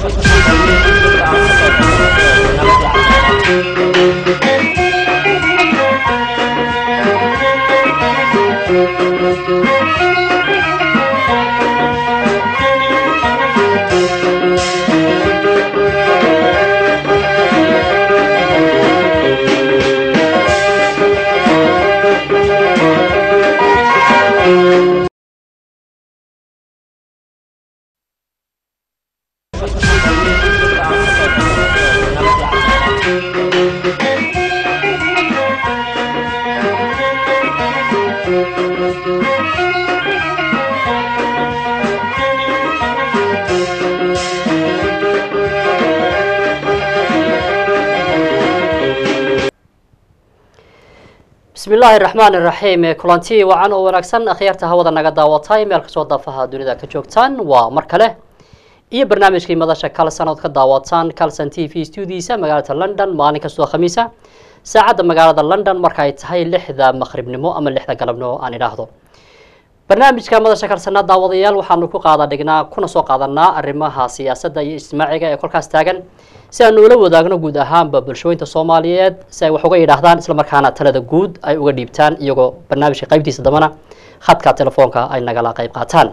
bismi illaahi raxmaan iraxiim kulanti wacan oo wanaagsan akhyaarta hawada naga daawatay meel kastoo daafaha dunida ka joogtaan waa mar kale iyo barnaamijkii madasha kalson ood ka daawataan calson t v studiisa magaalada london maalin kastoo khamiisa saacadda magaalada london marka ay tahay lixda maqribnimo ama lixda galabnimo aan idhaahdo barnaamijka madasha kalsana daawadayaal waxaanu ku qaada dhignaa kuna soo qaadanaa arrimaha siyaasadda iyo ijtimaaciga ee kolkaas taagan si aanu ula wadaagno guud ahaanba bulshooyinta soomaaliyeed si ay wax uga yidhaahdaan islamarkaana talada guud ay uga dhiibtaan iyagoo barnaamijka qaybtiisa dambana khadka telefoonka ay nagala qayb qaataan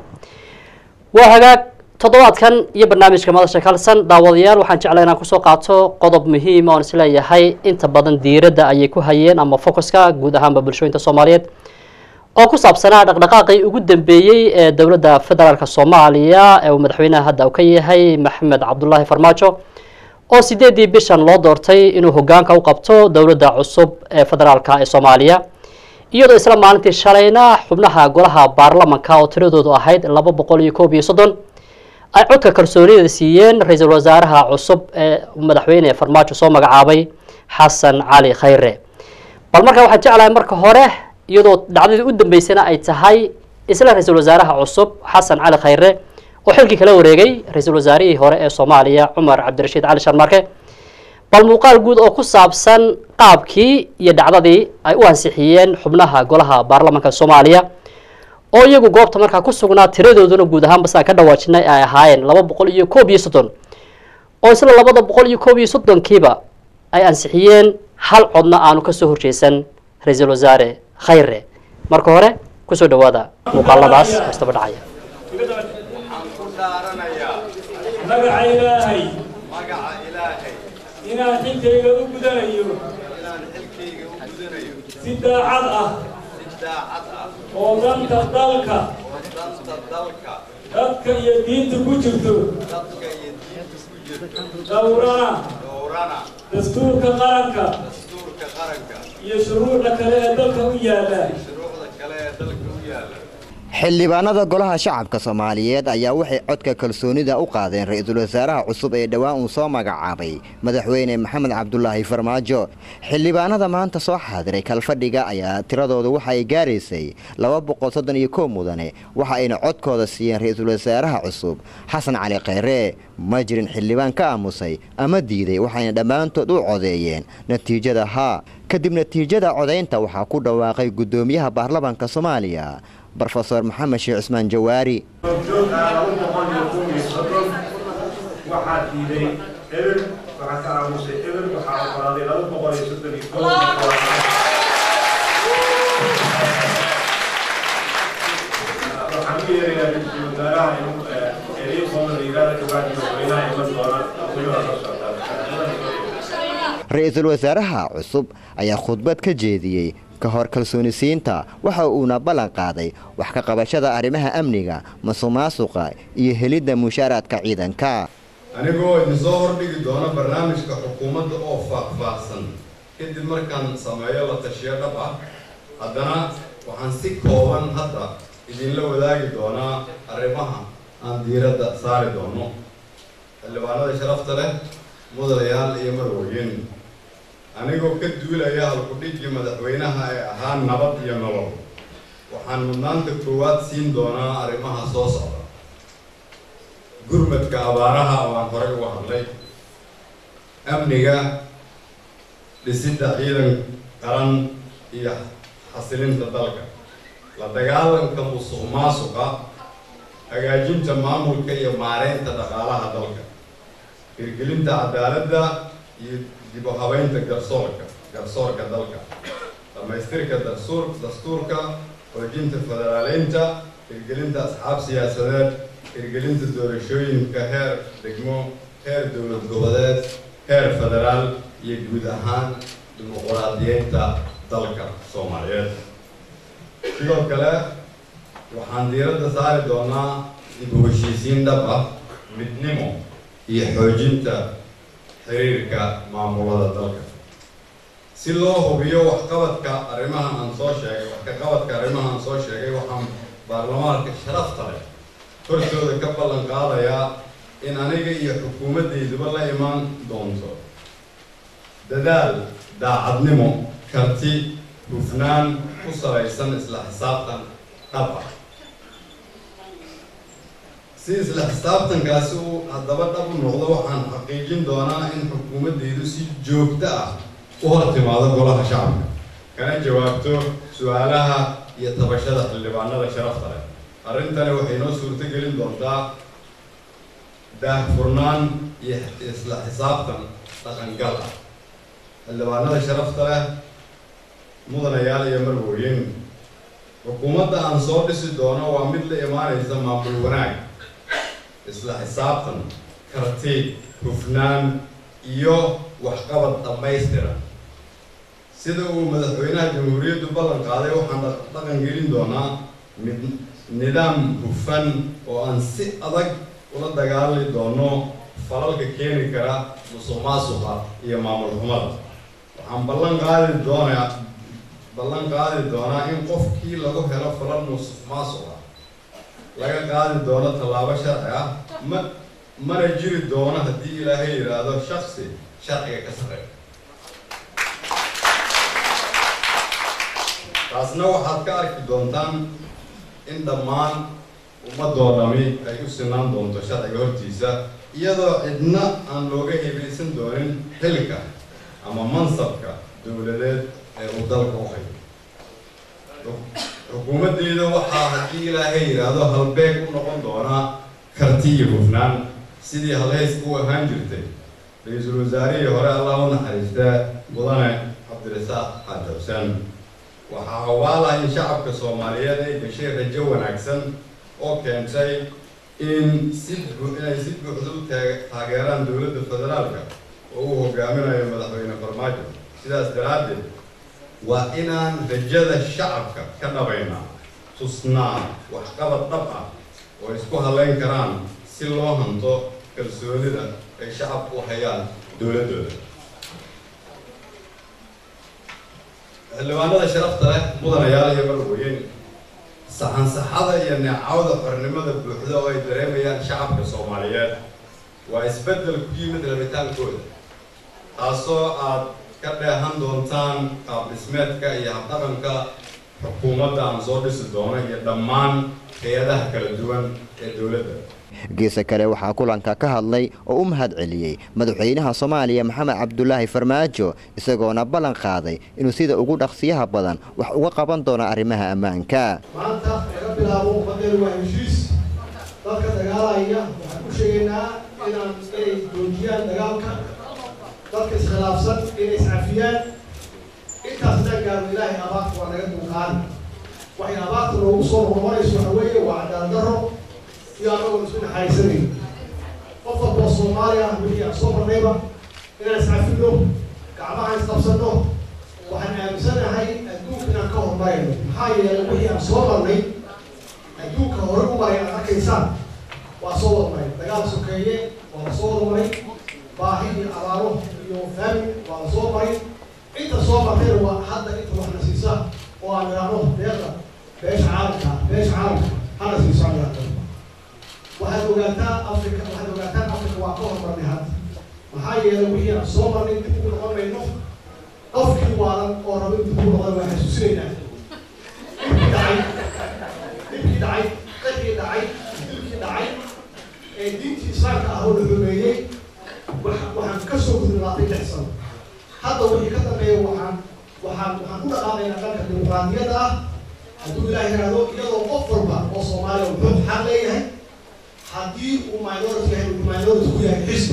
waa hagaag toddobaadkan iyo barnaamijka madasha kalsan daawadayaal waxaan jeclay inaan kusoo qaato qodob muhiima oon isleeyahay inta badan diiradda ayay ku hayeen ama focuska guud ahaanba bulshooyinta soomaaliyeed oo ku saabsanaa dhaqdhaqaaqii ugu dambeeyey ee dowladda federaalk soomaaliya ee uu madaxweynaha hadda u ka yahay maxamed cabdulaahi farmaajo oo sideedii bishan loo doortay inuu hogaanka u qabto dowladda cusub ee federaalka ee soomaaliya iyadoo isla maalintii shalayna xubnaha golaha baarlamanka oo tiradoodu ahayd laba boqol iyo koob iyo soddon ay codka kalsoonida siiyeen ra-iisul wasaaraha cusub ee madaxweyne farmaajo soo magacaabay xasan cali khayre bal markaa waxaan jeclahay marka hore iyadoo dhacdadii u dambeysana ay tahay isla ra-iisul wasaaraha cusub xasan cali khayre oo xilkii kala wareegay ra-iisul wasaarihii hore ee soomaaliya cumar cabdirashiid cali sharmarke bal muuqaal guud oo ku saabsan qaabkii iyo dhacdadii ay u ansixiyeen xubnaha golaha baarlamanka soomaaliya oo iyagu goobta markaa ku sugnaa tiradooduna guud ahaan basaan ka dhawaajinay ay ahaayeen laba boqol iyo koob iyo soddon oo isla labada boqol iyo koob iyo soddonkiiba ay ansixiyeen hal codna aanu kasoo horjeesan ra-iisul wasaare khayre marka hore kusoo dhawaada muuqaaladaas istaba dhacaya magaca ilaahay magaca ilaahay inaan xilkayga u gudanayo inaan xilkayga u gudanayo si daacad ah si daacad ah oo danta dalka oo danta dalka dadka iyo diinta ku jirto dadka iyo diinta ku jirto dhowrana dhowrana dastuurka qaranka dastuurka qaranka iyo shuruucda kale ee dalka u yaalla shuruucda kale ee dalka u yaalla xildhibaanada golaha shacabka soomaaliyeed ayaa waxay codka kalsoonida u qaadeen ra-iisul wasaaraha cusub ee dhowaan uu soo magacaabay madaxweyne maxamed cabdulaahi farmaajo xildhibaanada maanta soo xaadiray kalfadhiga ayaa tiradoodu waxa ay gaaraysay laba boqol soddon iyo kow mudane waxa ayna codkooda siiyeen ra-iisul wasaaraha cusub xasan cali khayre ma jirin xildhibaan ka aamusay ama diiday waxayna dhammaantood u codeeyeen natiijada haa kadib natiijada codaynta waxaa ku dhawaaqay guddoomiyaha baarlamaanka soomaaliya brofesor maxamed sheekh cismaan jawaari joog ah laba boqol iyo kow iyo soddon waxaa diiday eber waxaa ka aamusay eber waxaa oggolaaday laba boqol iyo soddon iyo kow waxaan u yeerayaa ra-iisul wasaaraha inuu ereyo kooban la yidhahda kabacdi madaxweynaha iman doona weliba la socdaa ra-iisul wasaaraha cusub ayaa khudbad ka jeediyey ka hor kalsoonisiinta waxa uuna ballan qaaday wax ka qabashada arrimaha amniga masuqmaasuqa iyo helidda mushaaraadka ciidanka anigoo idinsoo hordhigi doona barnaamijka xukuumadda oo faahfaahsan kadib markaan sameeyo la tashiyo dhab ah haddana waxaan si kooban hadda idinla wadaagi doonaa arrimaha aan diiradda saari doono xildhibaanada sharafta leh mudanayaal iyo marwooyin anigoo ka duulaya halkudhigii madaxweynaha ee ahaa nabad iyo nolol waxaan mudnaanta koowaad siin doonaa arrimaha soo socda gurmadka abaaraha oo aan horey uga hadlay amniga dhisidda ciidan qaran iyo xasilinta dalka la dagaalanka musuq maasuqa hagaajinta maamulka iyo maareynta dhaqaalaha dalka hirgelinta cadaaladda iyo dib u habeynta garsoorka garsoorka dalka dhammaystirka dastuur dastuurka xoojinta federaaleynta hirgelinta asxaab siyaasadeed hirgelinta doorashooyinka heer degmo heer dowlad goboleed heer federaal iyo guud ahaan dimuquraadiyeynta dalka soomaaliyeed sidoo kale waxaan diiradda saari doonaa dib u heshiisiin dhab ah midnimo iyo xoojinta xiriirka maamulada dalka si loo hubiyo waxqabadka arrimahan aan soo sheegay wax ka qabadka arrimaha aan soo sheegay waxaan baarlamaanka sharafta leh hortooda ka ballan qaadayaa in aniga iyo xukuumaddayduba la imaan doonto dadaal daacadnimo karti hufnaan ku salaysan isla xisaabtan dhab ah si isla xisaabtankaasi uu haddaba dhab u noqdo waxaan xaqiijin doonaa in xukuumaddaydu si joogto ah u hor timaado golaha shacabka kana jawaabto su-aalaha iyo tabashada xildhibaanada sharafta leh arrintani waxay noo suurto gelin doontaa daahfurnaan iyo isla xisaabtan dhaqangal ah xildhibaanada sharafta leh mudanayaal iyo marwooyin xukuumadda aan soo dhisi doono waa mid la imaanaysa maamul wanaag isla xisaabtan karti hufnaan iyo waxqabad dhammaystiran sida uu madaxweynaha jamhuuriyaddu ballan qaaday waxaan dhaqan gelin doonaa mid nidaam hufan oo aan si adag ula dagaali doono falalka keeni kara musuq maasuqa iyo maamul xumada waxaan ballan qaadi doonaa ballan qaadi doonaa in qofkii lagu helo falal musuq maasuqa laga qaadi doono tallaabo sharci ah ma mana jiri doono haddii ilaahay yidhaahdo shaksi sharciga ka sarreeya taasna waxaad ka arki doontaan in dhammaan ummadoo dhami ay u sinaan doonto sharciga hortiisa iyadoo cidna aan looga hebaysan doonin xilka ama mansabka dowladeed ee uu dalka u hayo xukuumaddeeda waxaa haddii ilaahay yidhaahdo halbeeg u noqon doonaa karti iyo hufnaan sidii halhays u ahaan jirtay ra-iisul wasaarihii hore allah u naxariistaa mudane cabdirasaaq xaaji xuseen waxaa hawaalah in shacabka soomaaliyeed ay gashay rajo wanaagsan oo keentay in si inay si buuxda u taageeraan dowladda federaalka oo uu hogaaminayo madaxweyne farmaajo sidaas daraaddeed waa inaan rajada shacabka ka dhabaynaa tusnaa waxqabad dhab ah oo isku halayn karaan si loo hanto kalsoonida ay shacabku u hayaan dowladdooda xildhibaanada sharafta leh mudanayaal iyo marwooyin saxansaxada iyo neecawda xornimada buuxda oo ay dareemayaan shacabka soomaaliyeed waa isbeddel ku yimid rabitaankooda taasoo aad ka dheehan doontaan qaab dhismeedka iyo habdhaqanka xukuumadda aan soo dhisi doono iyo dhammaan hay-adaha kala duwan ee dowladda geesa kale waxaa kulanka ka hadlay oo u mahad celiyey madaxweynaha soomaaliya maxamed cabdulaahi farmaajo isagoona ballan qaaday inuu sida ugu dhaqsiyaha badan wax uga qaban doono arrimaha ammaanka maanta laga bilaabo ummaddeenu waa heshiis dadka dagaalaya waxaan ku sheegaynaa inaan inay joojiyaan dagaalka dadka iskhilaafsan inay iscafiyaan intaas inaan gaarno ilaahay abaarta waa naga dulqaadi waxay abaarta noogu soo noqonayso waxa weeye waa cadaalad darro iyo anagoo isku naxariisanayn qof walboo soomaali ah wixii aan soo marnayba inaan iscafino gacmaha isqabsanno waxaan aaminsanahay adduunka inaan ka horumarayno maxaa yeelay wixii aan soo marnay adduunka hore u maray aad arkaysaan waa soo wada maray dagaal sokeeye waa la soo wada maray baahi iyo abaaro iyo faamin waa la soo maray inta soo martayna waa hadda inta waxna siisa oo aan idhaahno deeqda beesha caalamka beesha caalamka hana siiso aan idhaahdo waxaad ogaataa africa waxaad ogaataan africa waa ka horumarnay hadda maxaa yeelay wixii aan soo marnay dib ugu noqon mayno qofkii waalan oo rabo in dib ugu noqon waa xasuusinaynaa dhibkii dhacay dhibkii dhacay qadkii dhacay dilkii dhacay ee diintii islaamka ah oo la xumeeyey waxaan ka soo gudubnaatay lix sano hadda wixii ka dambeeya waxaan waxaan waxaan ku dhaqaaqaynaa dhanka dimuqraadiyadda ah hadduu ilaah yidhaahdo iyadoo qof walba oo soomaaliya wuxuu xaq leeyahay haddii uu minority yahay uu minority ku yahay xisbi qabiil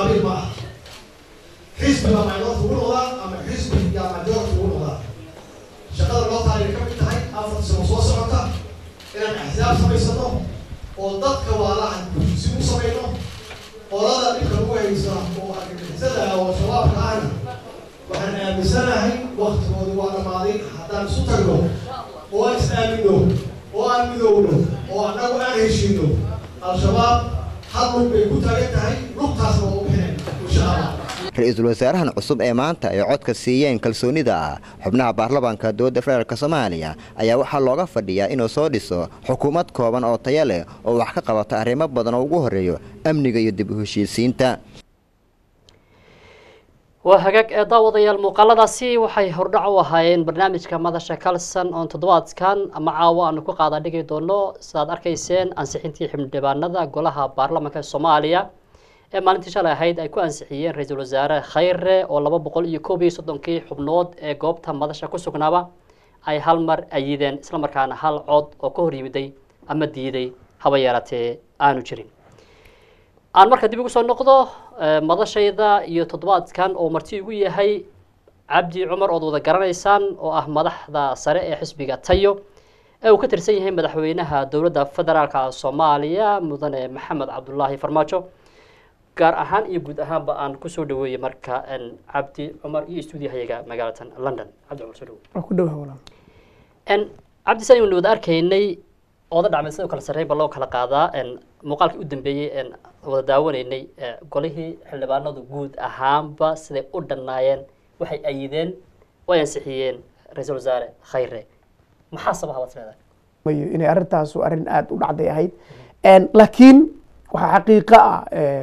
qabiil ma aha xisbiga minority ugu noqdaa ama xisbi yaa majority ugu noqdaa shaqada loo taalay ka mid tahay afar sano soo socota inaan axsaab samaysano oo dadka waalaha si u samayno qolada dhibka lagu haysa oo argagixisada ah oo shabaabka ahna waxaan aaminsanahay waktigoodu waa dhammaaday haddaan isu tagno oo aan is aamino oo aan midowno oo annagu aan heshiino al-shabaab hal lug bay ku taagan tahay lugtaasna waa u bixinayna insha allah ra-iisul wasaarahan cusub ee maanta ay codka siiyeen kalsoonida ah xubnaha baarlamaanka dowladda federaalk soomaaliya ayaa waxaa looga fadhiyaa inuu soo dhiso xukuumad kooban oo taya leh oo wax ka qabata arrimo badan oo ugu horreeyo amniga iyo dib u heshiisiinta waa hagaag ee daawadayaal muuqaaladaasi waxay hordhac u ahaayeen barnaamijka madasha kalson oon toddobaadkan ama caawa aanu ku qaada dhigi doono sidaad arkayseen ansixintii xildhibaanada golaha baarlamaanka soomaaliya ee maalintii shalay ahayd ay ku ansixiyeen ra-iisul wasaare khayre oo laba boqol iyo koob iyo soddonkii xubnood ee goobta madasha ku sugnaaba ay hal mar ayideen islamarkaana hal cod oo ka hor yimiday ama diiday haba yeelatee aanu jirin aan marka dib ugu soo noqdo madashayda iyo toddobaadkan oo marti igu yahay cabdi cumar ood wada garanaysaan oo ah madaxda sare ee xisbiga tayo ee uu ka tirsan yahay madaxweynaha dowladda federaalka soomaaliya mudane maxamed cabdulaahi farmaajo gaar ahaan iyo guud ahaanba aan kusoo dhaweeyey marka cabdi cumar iyo stuudiyahayaga magaalatan london cabdi cumar soo dhawo waa ku dhowaha walaal cabdi saan aynu wada arkaynay ooda dhacmay sidoo kale sarreyn ba loo kala qaadaa muuqaalkii u dambeeyey wada daawanaynay golihii xildhibaanadu guud ahaanba siday u dhannaayeen waxay ayideen way ansixiyeen ra-iisul wasaare khayre maxaa sabaha baad leedahay mayo inay arrintaasu arrin aada u dhacday ahayd laakiin waxaa xaqiiqo ah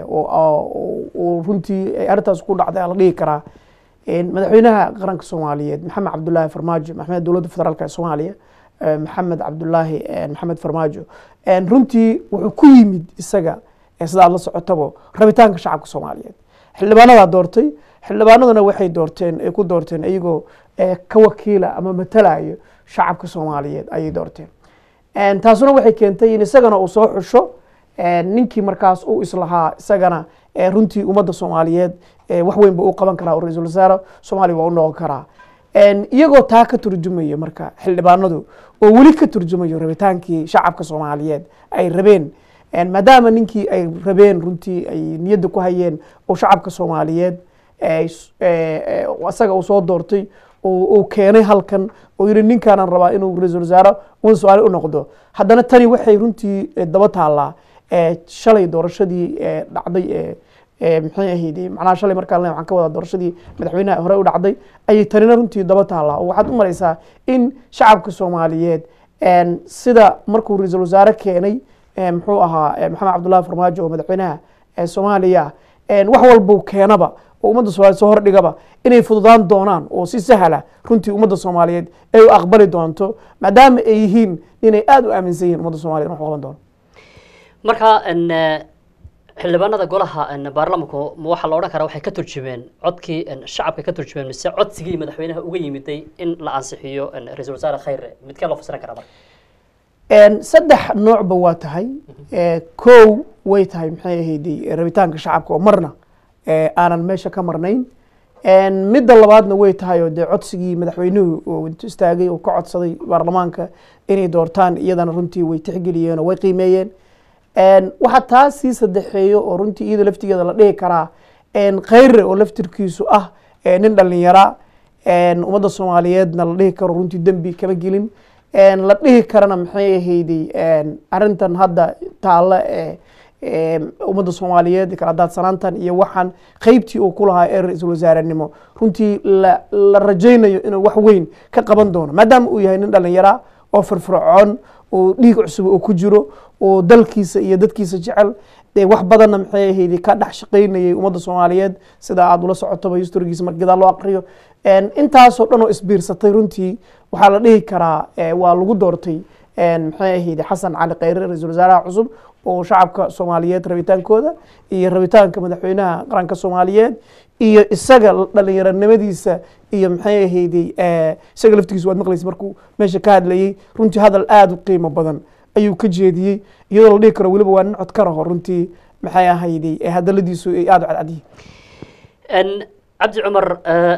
oo runtii ay arrintaas ku dhacday la dhihi karaa madaxweynaha qaranka soomaaliyeed maxamed cabdulaahi farmaajo maxamed dowladda federaalk ee soomaaliya maxamed cabdulaahi maxamed farmaajo runtii wuxuu ku yimid isaga sida aad la socotabo rabitaanka shacabka soomaaliyeed xildhibaanadaa doortay xildhibaanaduna waxay doorteen ay ku doorteen iyagoo ka wakiila ama matalayo shacabka soomaaliyeed ayay doorteen taasuna waxay keentay in isagana uu soo xusho ninkii markaas uu islahaa isagana runtii ummadda soomaaliyeed wax weyn ba u qaban karaa oo ra-iisul wasaare soomaaliya waa u noqon karaa iyagoo taa ka turjumayo marka xildhibaanadu oo weli ka turjumayo rabitaankii shacabka soomaaliyeed ay rabeen maadaama ninkii ay rabeen runtii ay niyadda ku hayeen oo shacabka soomaaliyeed isaga uu soo doortay uu keenay halkan oo yihi ninkaanan rabaa inuu ra-iisul wasaare un su-aale u noqdo haddana tani waxay runtii daba taallaa shalay doorashadii dhacday maxay ahayd macnaha shalay markaan le waxaan ka wadaa doorashadii madaxweynaha hore u dhacday ayay tanina runtii daba taallaa oo waxaad u maraysaa in shacabka soomaaliyeed sida markuu ra-iisul wasaare keenay muxuu ahaa maxamed cabdullahi farmaajo oo madaxweynaha soomaaliya wax walbuu keenaba oo ummadda soomaliyeed soo hordhigaba inay fududaan doonaan oo si sahla runtii ummadda soomaaliyeed ay u aqbali doonto maadaama ay yihiin inay aada u aaminsan yihin ummadda somaliyed wax qaban doono marka xildhibaanada golaha baarlamanku ma waxaa la odhan karaa waxay ka turjumeen codkii shacabka ka turjumeen mise codsigii madaxweynaha uga yimiday in la ansixiyo ra-iisul wasaare khayre midkee loo fasiran karaa marka saddex noocba waa tahay kow way tahay maxay ahayday rabitaanka shacabka oo marna aanan meesha ka marnayn midda labaadna way tahay oo dee codsigii madaxweynuhu oo intu istaagay oo ka codsaday baarlamaanka inay doortaan iyadana runtii way tixgeliyeen oo way qiimeeyeen waxaa taa sii saddexeeyo oo runtii iyada laftigeeda la dhihi karaa khayre oo laftirkiisu ah nin dhalinyara ummadda soomaaliyeedna la dhihi karo runtii dembi kama gelin la dhihi karana maxay ahayday arintan hadda taalla ee ummadda soomaaliyeed kala daadsanaantan iyo waxaan qeybtii uu ku lahaa ee ra-iisul wasaarenimo runtii la rajaynayo inuu wax weyn ka qaban doono maadaama uu yahay nin dhalinyara oo firfircoon oo dhiig cusub oo ku jiro oo dalkiisa iyo dadkiisa jecel dee wax badanna maxay ahayday ka dhex shaqaynayay ummadda soomaaliyeed sida aada ula socotaba historigiisa marka gadaa loo aqriyo intaasoo dhan oo isbiirsatay runtii waxaa la dhihi karaa waa lagu doortay maxay ahayday xasan cali khayre ra-iisul wasaaraha cusub oo shacabka soomaaliyeed rabitaankooda iyo rabitaanka madaxweynaha qaranka soomaaliyeed iyo isaga dhalinyaronimadiisa iyo maxay ahayday isaga laftigiisa waad maqlaysa markuu meesha ka hadlayey runtii hadal aada u qiimo badan ayuu ka jeediyey iyadoo la dhihi karo weliba waa nin cod ka raho runtii maxay ahayday ee hadaladiisu ay aada u cadcadyihiin n cabdi cumar eh,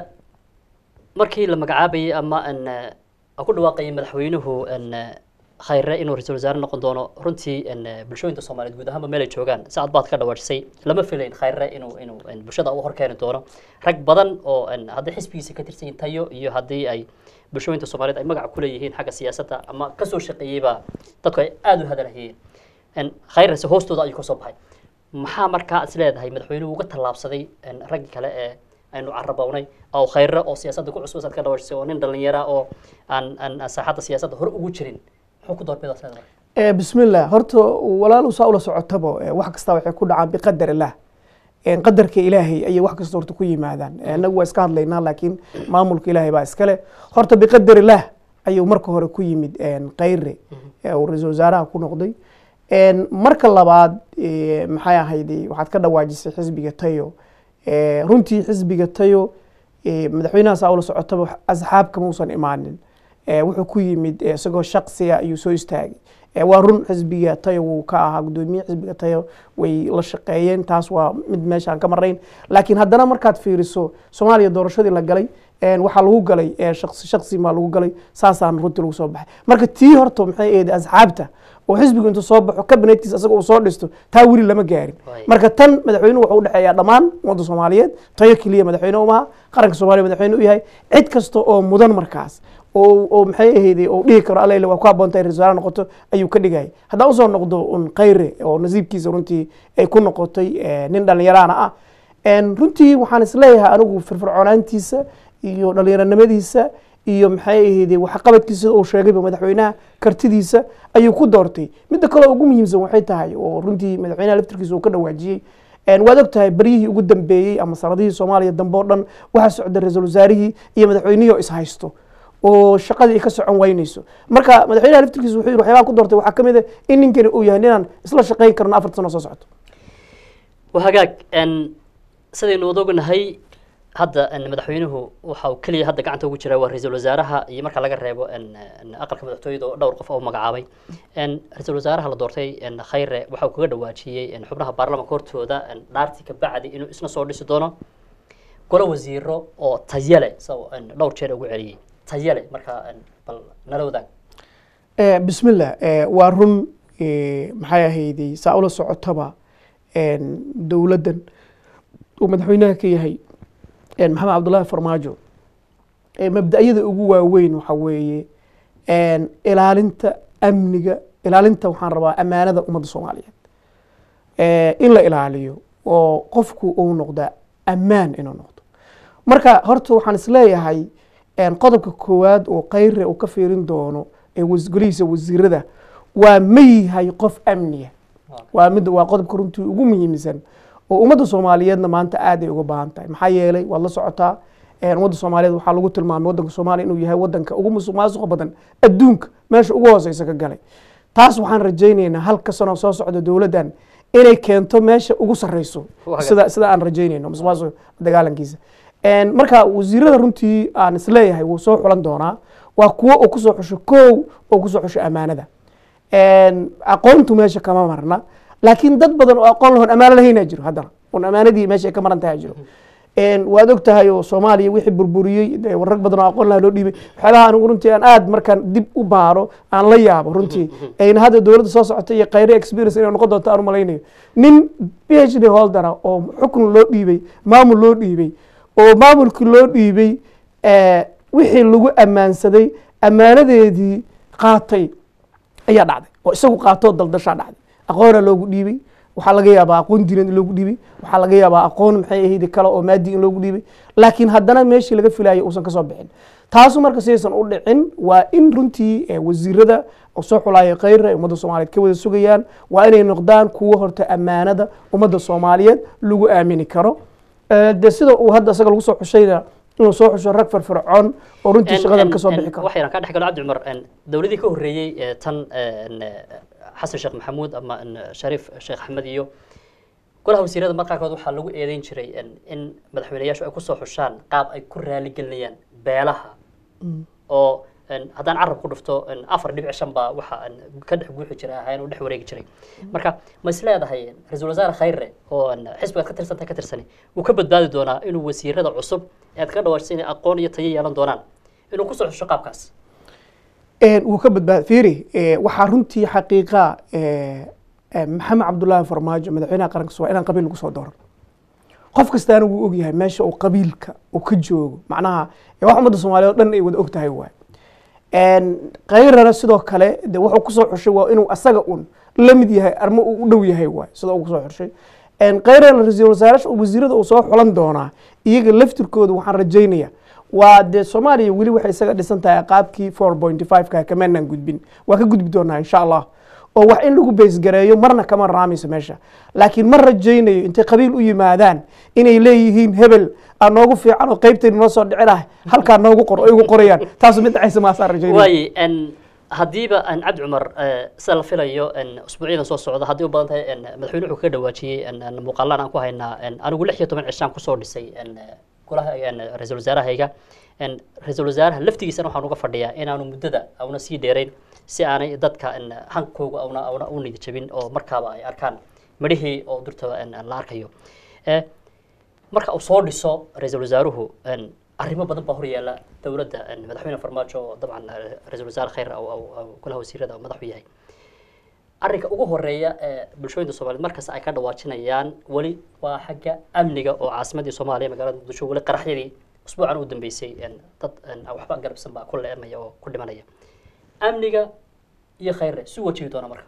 markii la magacaabayay ama n ku dhawaaqayay madaxweynuhu n khayre inuu ra-iisul wasaare noqon doono runtii n bulshooyinka soomaaliyeed guud ahaanba meel ay joogaan si aad baad ka dhawaajisay lama filayn khayre inuu inuu n bulshada u horkeeni doono rag badan oo n haddii xisbigiisa ka tirsan yihiin tayo iyo haddii ay bulshooyinka soomaaliyeed ay magac ku leeyihiin xagga siyaasadda ama kasoo shaqeeyeyba dadku ay aada u hadalhayeen n khayrese hoostooda ayuu kasoo baxay maxaa markaa is leedahay madaxweynuhu uga tallaabsaday n raggi kale ee aynu carabownay oo khayre oo siyaasadda ku cusub saad ka dhawaajisay oo nin dhalinyara oo aan aan aan saaxadda siyaasadda hore ugu jirin muxuu ku doorbidaas leedahay Eh, bismillah horta walaal saa ula socotabo eh, wax kasta waxay ku dhacaan biqadar illah Eh, qadarka ilaahay ayay wax kasta horta ku yimaadaan Eh, annagu waa iska hadlaynaa laakiin maamulka ilaahay baa iskale horta biqadar illah ayuu marka hore ku yimid eh, khayre eh, uu ra-iisul wasaaraha ku noqday En, marka labaad eh, maxay ahayday waxaad ka dhawaajisay xisbiga tayo Eh, runtii xisbiga tayo eh, madaxweynaha saa ula socotaba asxaab kama uusan imaanin Eh, wuxuu ku yimid eh, isagoo shaqsiya ayuu soo istaagay Eh, waa run xisbiga tayo wuu ka ahaa gudoomiye xisbiga tayo way la shaqeeyeen taas waa mid meeshaan ka marayn laakiin haddana markaad fiiriso soomaaliya doorashadii la galay een, waxaa lagu galay eh, shaqsi shaqsi maa lagu galay saasaan runtii lagu soo baxay marka tii horta maxay ahayd asxaabta oo xisbigu intuu soo baxo kabinetkiisa asaga uu soo dhisto taa weli lama gaarin Waay. marka tan madaxweynuhu wuxuu udhexeeyaa dhammaan ummadda soomaaliyeed tayo keliya madaxweyne umaha qaranka soomaaliya madaxweyne u yahay cid kasta oo mudan markaas oo oo maxay ahayday oo dhihi karo alla waa ku habboonta in rasaare noqoto ayuu ka dhigayay haddaan usoo noqdo un khayre oo nasiibkiisa runtii ay ku noqotay eh, nin dhallinyaraana ah En, runtii waxaan isleeyahay anigu firfircoonaantiisa iyo dhallinyaranimadiisa iyo maxay ahayday waxqabadkiisa uu sheegayba madaxweynaha kartidiisa ayuu ku doortay midda kale oo ugu muhiimsan waxay tahay oo runtii madaxweynaha laftirkiisa uu ka dhawaajiyey En, waad og tahay baryihii ugu dambeeyey ama sanadihii soomaaliya dambe oo dhan waxaa socda ra-iisul wasaarihii iyo madaxweynihii oo ishaysto oo shaqadii ay ka socon waynayso marka madaxweynaha laftirkiisa wuxuu yidhi waxyaabaha ku doortay waxaa ka mid ah in ninkani uu yahay ninaan isla shaqayn karno afarta sano soo socoto waa hagaag n sidaynu wada ognahay hadda n madaxweynuhu waxa uu keliya hadda gacanta ugu jira waa ra-iisul wasaaraha iyo marka laga reebo n n aqalka madaxtooyada oo dhowr qof oo magacaabay n ra-iisul wasaaraha la doortay n khayre waxa uu kaga dhawaajiyey n xubnaha baarlamanka hortooda n dhaartii ka bacdi inuu isna soo dhisi doono golo wasiiro oo tayale isagoo n dhowr jeer ugu celiyey tayale marka n bal nala wadaag Eh, bismillah eh, waa run eh, maxay ahayday saa ula socotaba en, dowladdan uu madaxweynaha ka yahay en, maxamed cabdullaahi farmaajo eh, mabda'yada ugu waaweyn waxa weeye en, ilaalinta amniga ilaalinta waxaan rabaa ammaanada ummadda soomaaliyeed eh, in la ilaaliyo oo qofku uu noqda ammaan inuu noqdo marka horta waxaan isleeyahay en, qodobka koowaad oo khayre uu ka fiirin doono ee was- golihiisa wasiirada waa ma yahay qof amniya waa mid waa qodobka runtii ugu muhiimsan oo ummadda soomaaliyeedna maanta aad ay uga baahan tahay maxaa yeelay waad la socotaa een, ummadda soomaaliyeed waxaa lagu tilmaamay waddanka soomaaliya inuu yahay waddanka ugu musuq maasuqa badan adduunka meesha ugu hooseysa ka galay taas waxaan rajaynaynaa halka sano soo socda dowladdan inay keento meesha ugu sarreyso Waa sida sida aan rajaynayno musuq maasuqa dagaalankiisa Een, marka wasiirada runtii aan isleeyahay wuu soo xulan doonaa waa kuwo uu kusoo xusho kow oo kusoo xusho ammaanada Een, aqoontu meesha kama marna laakiin dad badan oo aqoon lahoon ammaano lahaynaa jiro haddana oon ammaanadii meesha ay ka maran tahay jiro Een, waad og tahay oo soomaaliya wixii burburiyey dee rag badan oo aqoon laha loo dhiibay waxyaabaha anigu runtii aan aad markaan dib u baaro aan la yaabo runtii ayna hadda dowladda soo socota iyo khayre experience inay noqon doonto aan u malaynayo nin phd holdera oo xukun loo dhiibay maamul loo dhiibay oo maamulkii loo dhiibay eh, wixii lagu ammaansaday ammaanadeedii qaatay ayaa dhacday oo isagu qaatoo daldashaa dhacday aqoona loogu dhiibay waxaa laga yaabaa aqoon diineed in loogu dhiibay waxaa laga yaabaa aqoon maxay ahayd kale oo maadi in loogu dhiibay laakiin haddana meeshii laga filayay uusan kasoo bixin taasu marka sidaysan u dhicin waa in runtii eh, wasiirada oo soo xulaaya khayra ay ummadda soomaaliyeed ka wada sugayaan waa inay noqdaan kuwo horta ammaanada ummadda soomaaliyeed lagu aamini karo Eh, dee sida uu hadda isaga lagu soo xushayna inuu soo xusho rag firfircoon oo runtii shaqadan kasoo bixi karo waxayna ka dhex galo cabdi cumar n dowladii ka horreeyey ee tan n xasan sheekh maxamuud ama n shariif sheekh axmed iyo golaha wasiirada marka qaarkood waxaa lagu eedeyn jiray n in madaxweyneyaashu ay kusoo xushaan qaab ay ku raaligelinayaan beelaha oo een, haddaan carab ku dhufto een, afar dhibic shan baa waxa een, ka dhex guuxi jiray ahayn oo dhex wareegi jiray marka ma is leedahay een, ra-iisul wasaare khayre oo een, xisbigaad ka tirsantay ka tirsani wuu ka badbaadi doonaa inuu wasiirada cusub ee aad ka dhawaajisay inay aqoon iyo tayo yeelan doonaan inuu kusoo xusho qaabkaas Een, wuu ka badbaad fiiri ee, waxaa runtii xaqiiqa ee, ee, maxamed cabdullaahi farmaajo madaxweynaha qaranka soomaaliya inaan qabiil lagu soo dooran qof kastaana wuu ogyahay meesha uu qabiilka uu ka joogo macnaha ee wax ummadda soomaaliyeed oo dhan ay wada og tahay waay Een, kayrana sidoo kale de wuxuu kusoo xushay waa inuu asaga un la mid yahay armo uu u dhow yahay waay sida uu kusoo xushay Een, kayrana ra-iisul wasaarayaasha wasiirada uu soo xulan doonaa iyaga laftirkooda waxaan rajaynaya waa dee soomaaliya weli waxay isaga dhisan tahay qaabkii four point five ka kamaanaan gudbin waa ka gudbi doonaa insha allah oo wax in lagu beysgareeyo marna kama raamayso meesha laakiin ma rajaynayo intay qabiil u yimaadaan inay leeyihiin hebel aa noogu fiican oo qaybtayna noo soo dhici lahay halkaa noogu qor oo igu qorayaan taasu mid dhacaysa maasaan rajaynaya waaye een, haddiiba een, cabdi cumar eh, sida la filayo een, usbuucyadan soo socda haddii u badan tahay een, madaxweyne wuxuu kaga dhawaajiyey een, een, muuqaalaan aan ku haynaa een, anigu lix iyo toban cishaan kusoo dhisay een, golaha een, ra-iisul wasaarahayga een, ra-iisul wasaaraha laftigiisana waxaan uga fadhiyaa inaanu muddada auna sii dheerayn si aanay dadka een, hankooga auna auna u niyad jabin oo markaaba ay arkaan midhihii oo durtaba een, la arkayo Eh, marka uu soo dhiso ra-iisul wasaaruhu een, arrimo badan baa horyaala dowladda een, madaxweyne farmaajo oo dabcan eh, ra-iisul wasaare khayr au- au- au golaha wasiirada uu madax u yahay arrinka ugu horeeya ee bulshooyinka soomaaliyeed markasta ay ka dhawaajinayaan weli waa xagga amniga oo caasimadii soomaaliya magaalada muqdisho weli qaraxyadii usbuucan u dambeysay een, dad een, aan waxba garabsan baa ku leemaya oo ku dhimanaya amniga iyo khayre si wajihi doona marka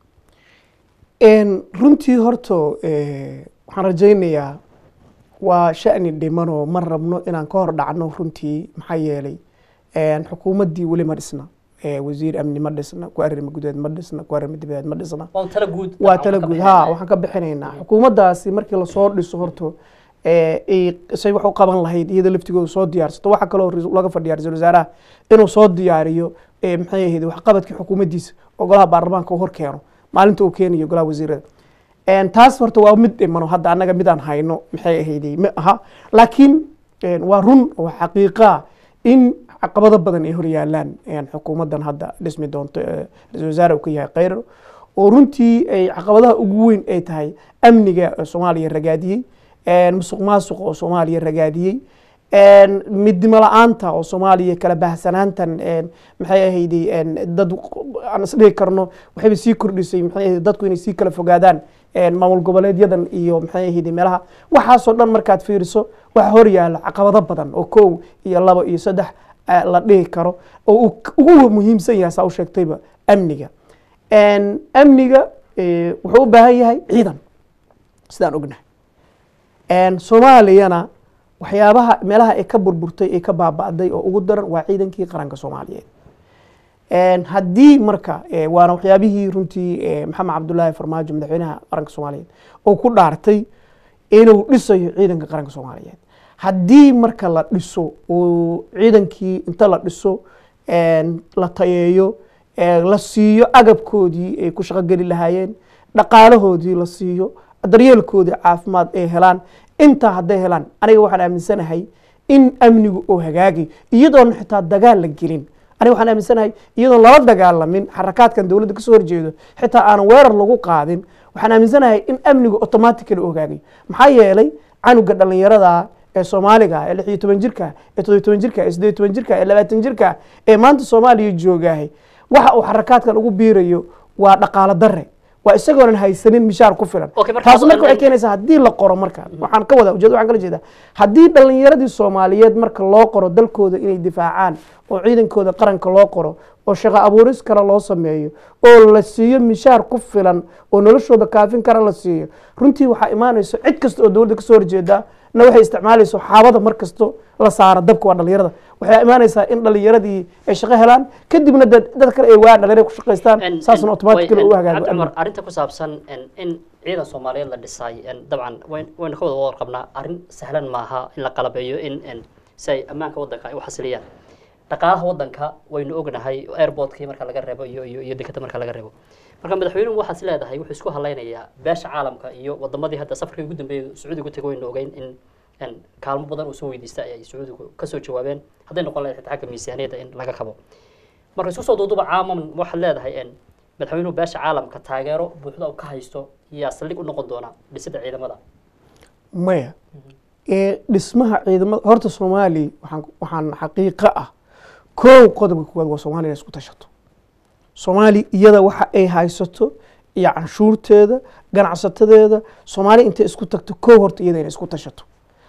Een, runtii horto ee, waxaan rajaynayaa waa sha'ni dhiman oo ma rabno inaan ka hor dhacno runtii maxaa yeelay een, xukuumaddii weli ma dhisna ee, wasiir amni ma dhisna ku arrimo gudeed ma dhisna ku arrimo dibadeed ma dhisna waa un tala guud waa dabcan tala ka guud bixinaya. ha waxaan ka bixinaynaa xukuumaddaasi markii lasoo dhiso horto ee, ay say wax u qaban lahayd iyada laftigooda soo diyaarsato waxaa kaloo rais- laga fadhiya ra-iisul wasaaraha inuu soo diyaariyo ee, maxay ahayd waxqabadkii xukuumaddiisa oo golaha baarlamaanka uu hor keeno maalinta uu keenayo golaha wasiirada Een, taas horta waa mid dhimano hadda annaga midaan hayno maxay ahayday ma aha laakiin een, waa run oo xaqiiqa in caqabado badan ay horyaalaan een, xukuumaddan hadda dhismi doonto ee ra-iisul wasaare uu ka yahay khayro oo runtii ay caqabadaha ugu weyn ay tahay amniga oo soomaaliya ragaadiyey een, musuq maasuq oo soomaaliya ragaadiyey een, midnimo la-aanta oo soomaaliya kala baahsanaantan een, maxay ahayday een, dad aan isdhihi karno waxayba sii kordhisay maxay ahayd dadku inay sii kala fogaadaan een, maamul goboleedyadan iyo maxay ahayday meelaha waxaasoo dhan markaad fiiriso waxa horyaala caqabado badan oo kow iyo labo iyo saddex eh, la dhihi karo oo uu k- ugu muhiimsan yahay saa u sheegtayba amniga Een, amniga eh, wuxuu u baahan yahay ciidan sidaan ognahay Een, soomaaliyana waxyaabaha meelaha ay ka burburtay ay ka baaba'day oo ugu daran waa ciidankii qaranka soomaaliyeed Een, haddii marka eh, waana waxyaabihii runtii eh, maxamed cabdullaahi farmaajo madaxweynaha qaranka soomaaliyeed oo ku dhaartay inuu dhisayo ciidanka qaranka soomaaliyeed haddii marka la dhiso oo ciidankii inta la dhiso een, la tayeeyo ee, la siiyo agabkoodii ay ku shaqogeli lahaayeen dhaqaalahoodii la siiyo daryeelkoodii caafimaad ay helaan intaa hadday helaan aniga waxaan aaminsanahay in amnigu oo hagaagayo iyadoona xitaa dagaal la gelin aniga waxaan aaminsanahay iyadoon lala dagaalamin xarakaadkan dowladda kasoo horjeedo xitaa aanan weerar lagu qaadin waxaan aaminsanahay in amnigu automatically u hagaagayo maxaa yeelay canuga dhallinyarada ee soomaaliga ee lix iyo toban jirka ee toddobiyo toban jirka ee siddeed iyo toban jirka ee labaatan jirka ee maanta soomaaliya joogaahay waxa uu xarakaadkan ugu biirayo waa dhaqaalo dare waa isagoonan haysanin mishaar ku filan Okay, marka taas marka hadda- waxay keenaysaa haddii la qoro marka waxaan ka wada ujeed waxaan kala jeedaa haddii dhallinyaradii soomaaliyeed marka loo qoro dalkooda inay difaacaan oo ciidankooda qaranka loo qoro oo shaqo abuuris kale loo sameeyo oo la siiyo mishaar ku filan oo noloshooda kaafin kara la siiyo runtii waxaa imaanayso cid kasta oo dowladda kasoo horjeeda na waxay isticmaalayso xaabada mar kasto la saara dabka waa dhallinyarada waxay imaanaysaa in dhallinyaradii ay shaqo helaan kadibna dad dad kale ay waan dhalinyarada ku shaqaystaan En- saasna en- automatically way- u en- hagaago Cabdi Cumar, amniga. arrinta ku saabsan en- in ciidan soomaaliyeed la dhisay en, dabcan wayn- waynu ka wada warqabnaa arrin sahlan maaha in la qalabeeyo in en, si ay ammaanka waddanka ay u xasiliyaan dhaqaalaha waddanka waynu ognahay airportkii marka laga reebo iyo iyo iyo dekada marka laga reebo marka madaxweynuhu waxaad is leedahay wuxuu isku halaynayaa beesha caalamka iyo wadamadii hadda safarkii ugu dambeeyay sacuudiga u tegay waynu ogeyn in een, kaalmo badan uu soo weydiista ayay sacuudigu kasoo jawaabeen hadday noqon lahayd xitaa xagga miisaaniyadda in laga kabo marka isku soo duuduba caaman waxaad leedahay een, madaxweynuhu beesha caalamka taageero buuxda uu ka haysto yaa saldhig u noqon doona dhisidda ciidamada maya ee dhismaha ciidamada horta soomaaliya waxaan waxaan xaqiiqo ah kow qodobka koowaad waa soomaaliya inay isku tashato soomaaliya iyada waxa ay haysato iyo canshuurteeda ganacsatadeeda soomaaliya intay isku tagto kow horta iyada inay isku tashato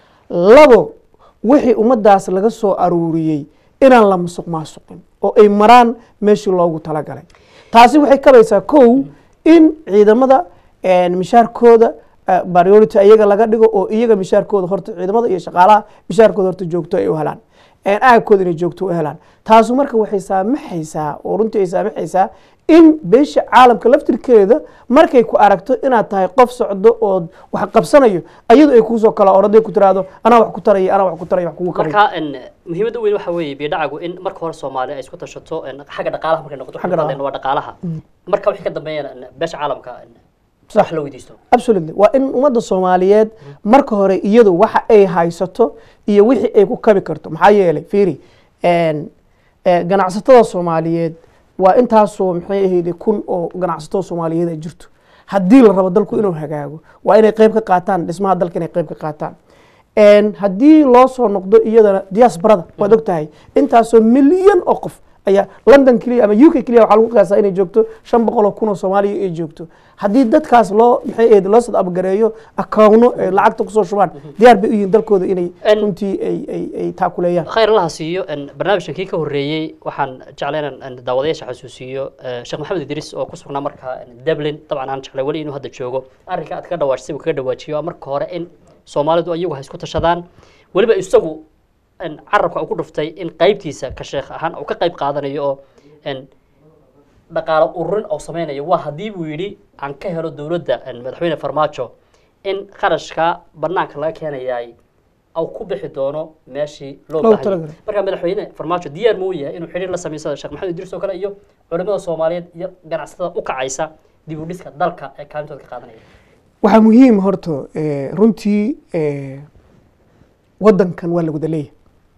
labo wixii ummadaas laga soo aruuriyey inaan la musuq maasuqin oo ay maraan meeshii loogu talagalay taasi waxay kabaysaa kow in ciidamada een, mishaarkooda eh, priority iyaga laga dhigo oo iyaga mishaarkooda horta ciidamada iyo shaqaalaha mishaarkooda horta joogto ay u helaan een, aagkooda inay joogto u helaan taasu marka waxay saamaxaysaa oo runtii ay saamaxaysaa in beesha caalamka laftirkeeda markay ku aragto inaad tahay qof socdo oo wax qabsanayo ayadu ay kuusoo kala oraday ku tiraahdo anaa wax ku taraya anaa wax ku taraya wax kugu qabay marka een, muhiimadda weyn waxa weeye biidhacagu in marka hore soomaaliya ay isku tashato een, xagga dhaqaalaha markay noqoto Xagga waxaan waa dhaqaalaha marka wixii ka dambeeyana een, beesha caalamka een, Sax. wax la weydiisto absolutely waa in ummadda soomaaliyeed marka hore iyadu waxa ay haysato iyo wixii ay ku kabi karto maxaa yeelay fiiri een, ee, ganacsatada soomaaliyeed waa intaasoo maxay ahayd kun oo ganacsatada soomaaliyeed ay jirto haddii la rabo dalku inuu hagaago waa inay qayb ka qaataan dhismaha dalka inay qayb ka qaataan een, haddii loo soo noqdo iyadana diasporada waad ogtahay intaasoo milyan oo qof ayaa london keliya ama u k keliya waxaa lagu qiyaasaa inay joogto shan boqol oo kun oo soomaaliya ay joogto haddii dadkaas loo maxay ahayd loo sad abgareeyo akawno ay lacagta kusoo shubaan diyaar bay u yihiin dalkooda inay En- runtii ay ay ay taakuleeyaan khayr allaha siiyo een, barnaamijkan kii ka horreeyey waxaan jeclay inaan een, daawadayaasha xasuusiyo eh, sheekh maxamed idriis oo ku sugnaa markaa een, dublin dabcan aan jeclay weli inuu hadda joogo arrinka aad kaga dhawaajisay uu kaga dhawaajiyo waa marka hore in soomaalidu iyagu ha isku tashadaan weliba isagu een, carabka uu ku dhuftay in qaybtiisa ka sheekh ahaan uu ka qayb qaadanayo oo een, dhaqaalo ururin oo sameynayo waa haddii buu yidhi aan ka helo dowladda een, madaxweyne farmaajo in qarashka banaanka laga keenayay au ku bixi doono meeshii loo Loogu baahan talagalay. marka madaxweyne farmaajo diyaar ma u yahay inuu xidhiir la sameysada sheekh maxamed idriis oo kale iyo culimada soomaaliyeed iyo ganacsatada u kacaysa dib u dhiska dalka ee kaalintooda ka qaadanaya waxaa muhiim horta eh, runtii eh, wadankan waa la wada leeyahay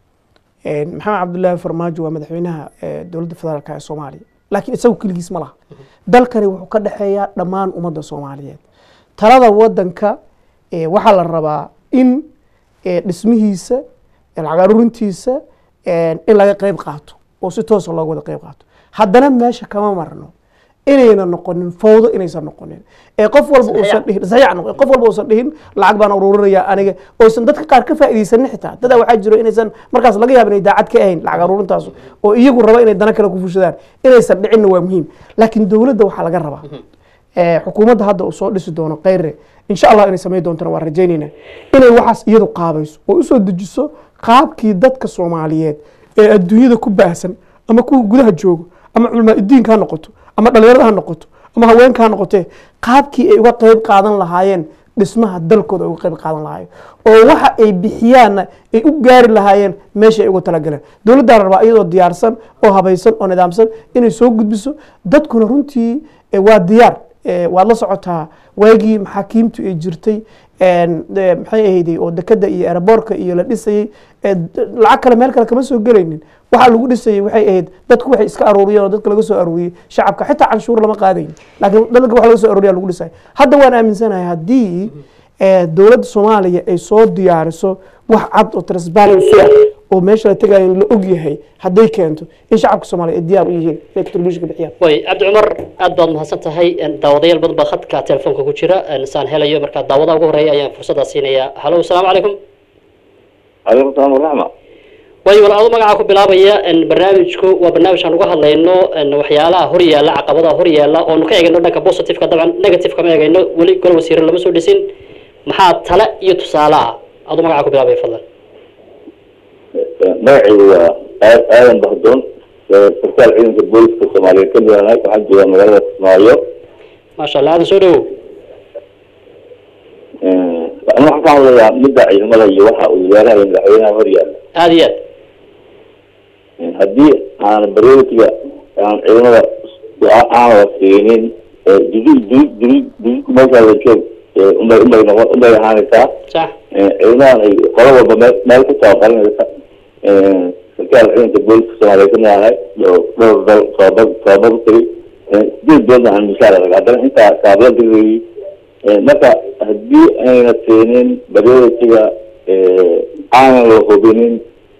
Eh, maxamed cabdullaahi farmaajo waa madaxweynaha eh, dowladda federaalka ee soomaaliya laakiin isagu keligiis ma laha dalkani wuxuu ka dhexeeyaa dhammaan ummadda soomaaliyeed talada wadanka eh, waxaa la rabaa in eh, dhismihiisa eh, lacag aruurintiisa eh, in laga qayb qaato oo si toosa looga wada qayb qaato haddana meesha kama marno inayna noqonin fowdo inaysan noqonin ee qof walba uusan dhihin saxiix noqon qof walba uusan dhihin lacag baan ururinaya aniga oysan dadka qaar ka faa'iidaysanin xitaa dadaa waxaa jiro inaysan markaas laga yaaba inay daacad ka ahayn lacag aruurintaas oo iyagu raba inay dana kale ku fushadaan inaysan dhicinna waa muhiim laakiin dowladda waxaa laga rabaa ee xukuumadda hadda uu soo dhisi doono kheyre insha allah inay samayn doontana waan rajaynaynaa inay waxaas iyadu qaabayso oo usoo dejiso qaabkii dadka soomaaliyeed ee adduunyada ku baahsan ama kuwa gudaha joogo ama culamaa udiinka ha noqoto ama dhalinyarada ha noqoto ama haweenka ha noqotee qaabkii ay uga qayb qaadan lahaayeen dhismaha dalkooda ay uga qayb qaadan lahaayeen oo waxa ay bixiyaanna ay u gaari lahaayeen meesha ay uga talagaleen dowladdaa la rabaa iyadoo diyaarsan oo habaysan oo nidaamsan inay soo gudbiso dadkuna runtii eh, waa diyaar Eh, waad la socotaa waagii maxaakiimtu ay jirtay een, de- maxay ahayday oo dekada iyo eraboorka iyo la dhisayey eh, d- lacag kale meel kale kama soo gelaynin waxaa lagu dhisayey waxay ahayd dadku waxay iska aruuriyeen oo dadka laga soo aruuriyey shacabka xitaa canshuur lama qaadayn laakiin dadka wax laga soo aruuriya lagu dhisay hadda waan aaminsanahay haddii eh, dowladda soomaaliya ay soo diyaariso wax cad oo transparency ah oo meesha la tegayo in la og yahay hadday keento in shacabka soomaaliya ay diyaar u yihiin inay contribution ka bixiyaan way cabdi cumar aad baad mahadsan tahay een, daawadayaal badan baa khadka telefoonka ku jira een, saan helayo marka daawadaha ugu horeeya ayaan fursaddaa siinayaa halo asalaamu calaykum calaykum salaam waraxma way wal adu magacaa ku bilaabaya een, barnaamijku waa barnaamij aan uga hadlayno een, waxyaalaha hor yaalla caqabadaha hor yaalla oonu ka eegayno dhanka positiveka dabcan negative kama eegayno weli gol wasiire lama soo dhisin maxaa tale iyo tusaale ah adu magacaa ku bilaabaya fadlan magacaygu waa aa- aadan bahdoon sarkaal ciidanka booliska soomaaliyeed ka midanahay waxaan joogaa magaalada kismaayo maasha allah aadan soo dhawow ana waxaan ka hadlayaa midda ciidamada iyo waxa uu wasaaraha iyo madaxweynaha hor yaalla aada iyo aad haddii aan prioritiga aan ciidamada aan la siinin dudi dudi dudi meeshaa la joog eh, unbay unbay noqon unbay ahaanaysaa sax ciidamadan ay qolo walba meel meel ku tababaranaysa sarkaal ciidanka booliska soomaaliya ka noolahay dhowr dhowr dal tababar tababar tiri sideed biloodna aan mushaar arag haddana intaa taabla dirayay marka haddii ayna keenin baryootiga aanan la hubinin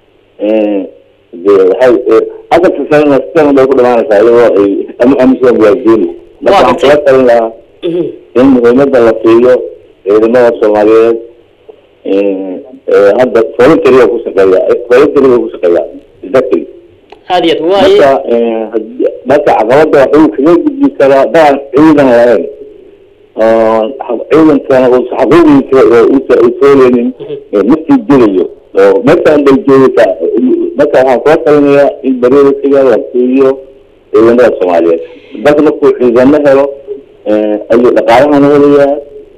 de waxay afarta sanana sidan bay ku dhamaanaysaa iyadoo ay ama amisom waardiini marka waxaan kula talin lahaa in muhiimada la siiyo ciidamada soomaaliyeed hadda voluntaryga ku shaqeeya voluntaryga ku shaqeeya exactly aad iyo aad waaye marka hadii- marka caqabada waxuu kaga gudbi karaa daan ciidan lahayn oo ciidankana uusa xaquuqiisa oo uusa usooleynin naftii dilayo oo meeshaan bay joogaysaa marka waxaan kula talinayaa in baryootiga la siiyo ciidamada soomaaliyeed dalka markuu ciidamo helo ayuu dhaqaalahana helayaa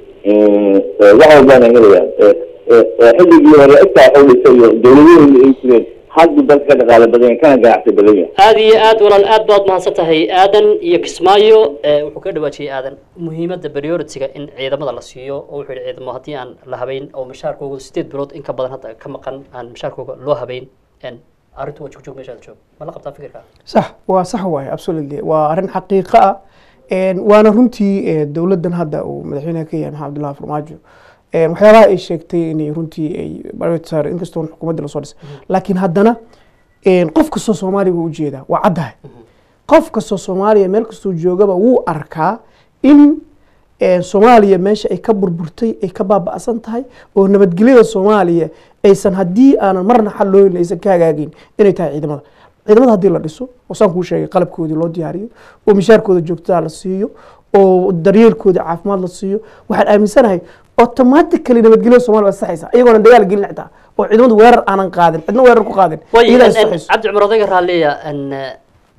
wax walbana helayaan xilligii hore intaa waxu dhisay iyo dawladahooda ay jireen hadda dalka ka dhaqaale badan yahay, kana ganacsi badan yahay aad iyo aad walaal aad baad mahadsan tahay aadan iyo kismaayo ee, wuxuu ka dhawaajiyey aadan muhiimadda priority-ga in ciidamada la siiyo oo wuxuu yihi ciidamo haddii aan la habeyn oo mishaarkooga sideed bilood in ka badan hadda ka maqan aan mishaarkooga loo habeyn en arrintu waa joog joog meeshaad joog ma la qabtaa fikirka sax waa sax waaye absolutely waa arrin xaqiiqo ah Een, waana runtii eh, dowladdan hadda uu madaxweynaha ka yahay maxamed abdullahi farmaajo Een, waxyaabaha ay sheegtay inay runtii ay prioritize inkastoo xukuumadda lasoo dhisay laakiin haddana een, qof kastoo soomaaliya wuu ujeedaa waa caddahay qof kastoo soomaaliya meel kastoo joogaba wuu arkaa in eh, soomaaliya meesha ay ka burburtay ay ka baaba'san tahay oo nabadgelyada soomaaliya aysan haddii aanan marna xal loo helin aysan ka hagaagin inay tahay ciidamada ciidamada haddii la dhiso oo saan kuu sheegay qalabkoodii loo diyaariyo oo mishaarkooda joogtada la siiyo oo daryeelkooda caafimaad la siiyo waxaan aaminsanahay automatically nabadgelyada soomaaliya waa saxaysa iyagoona dagaal gelin xitaa oo ciidamadu weerar aanan qaadin cidna weerar ku qaadin way iyadaa en- is en, saxayso cabdi cumar odayga raalliya en eh,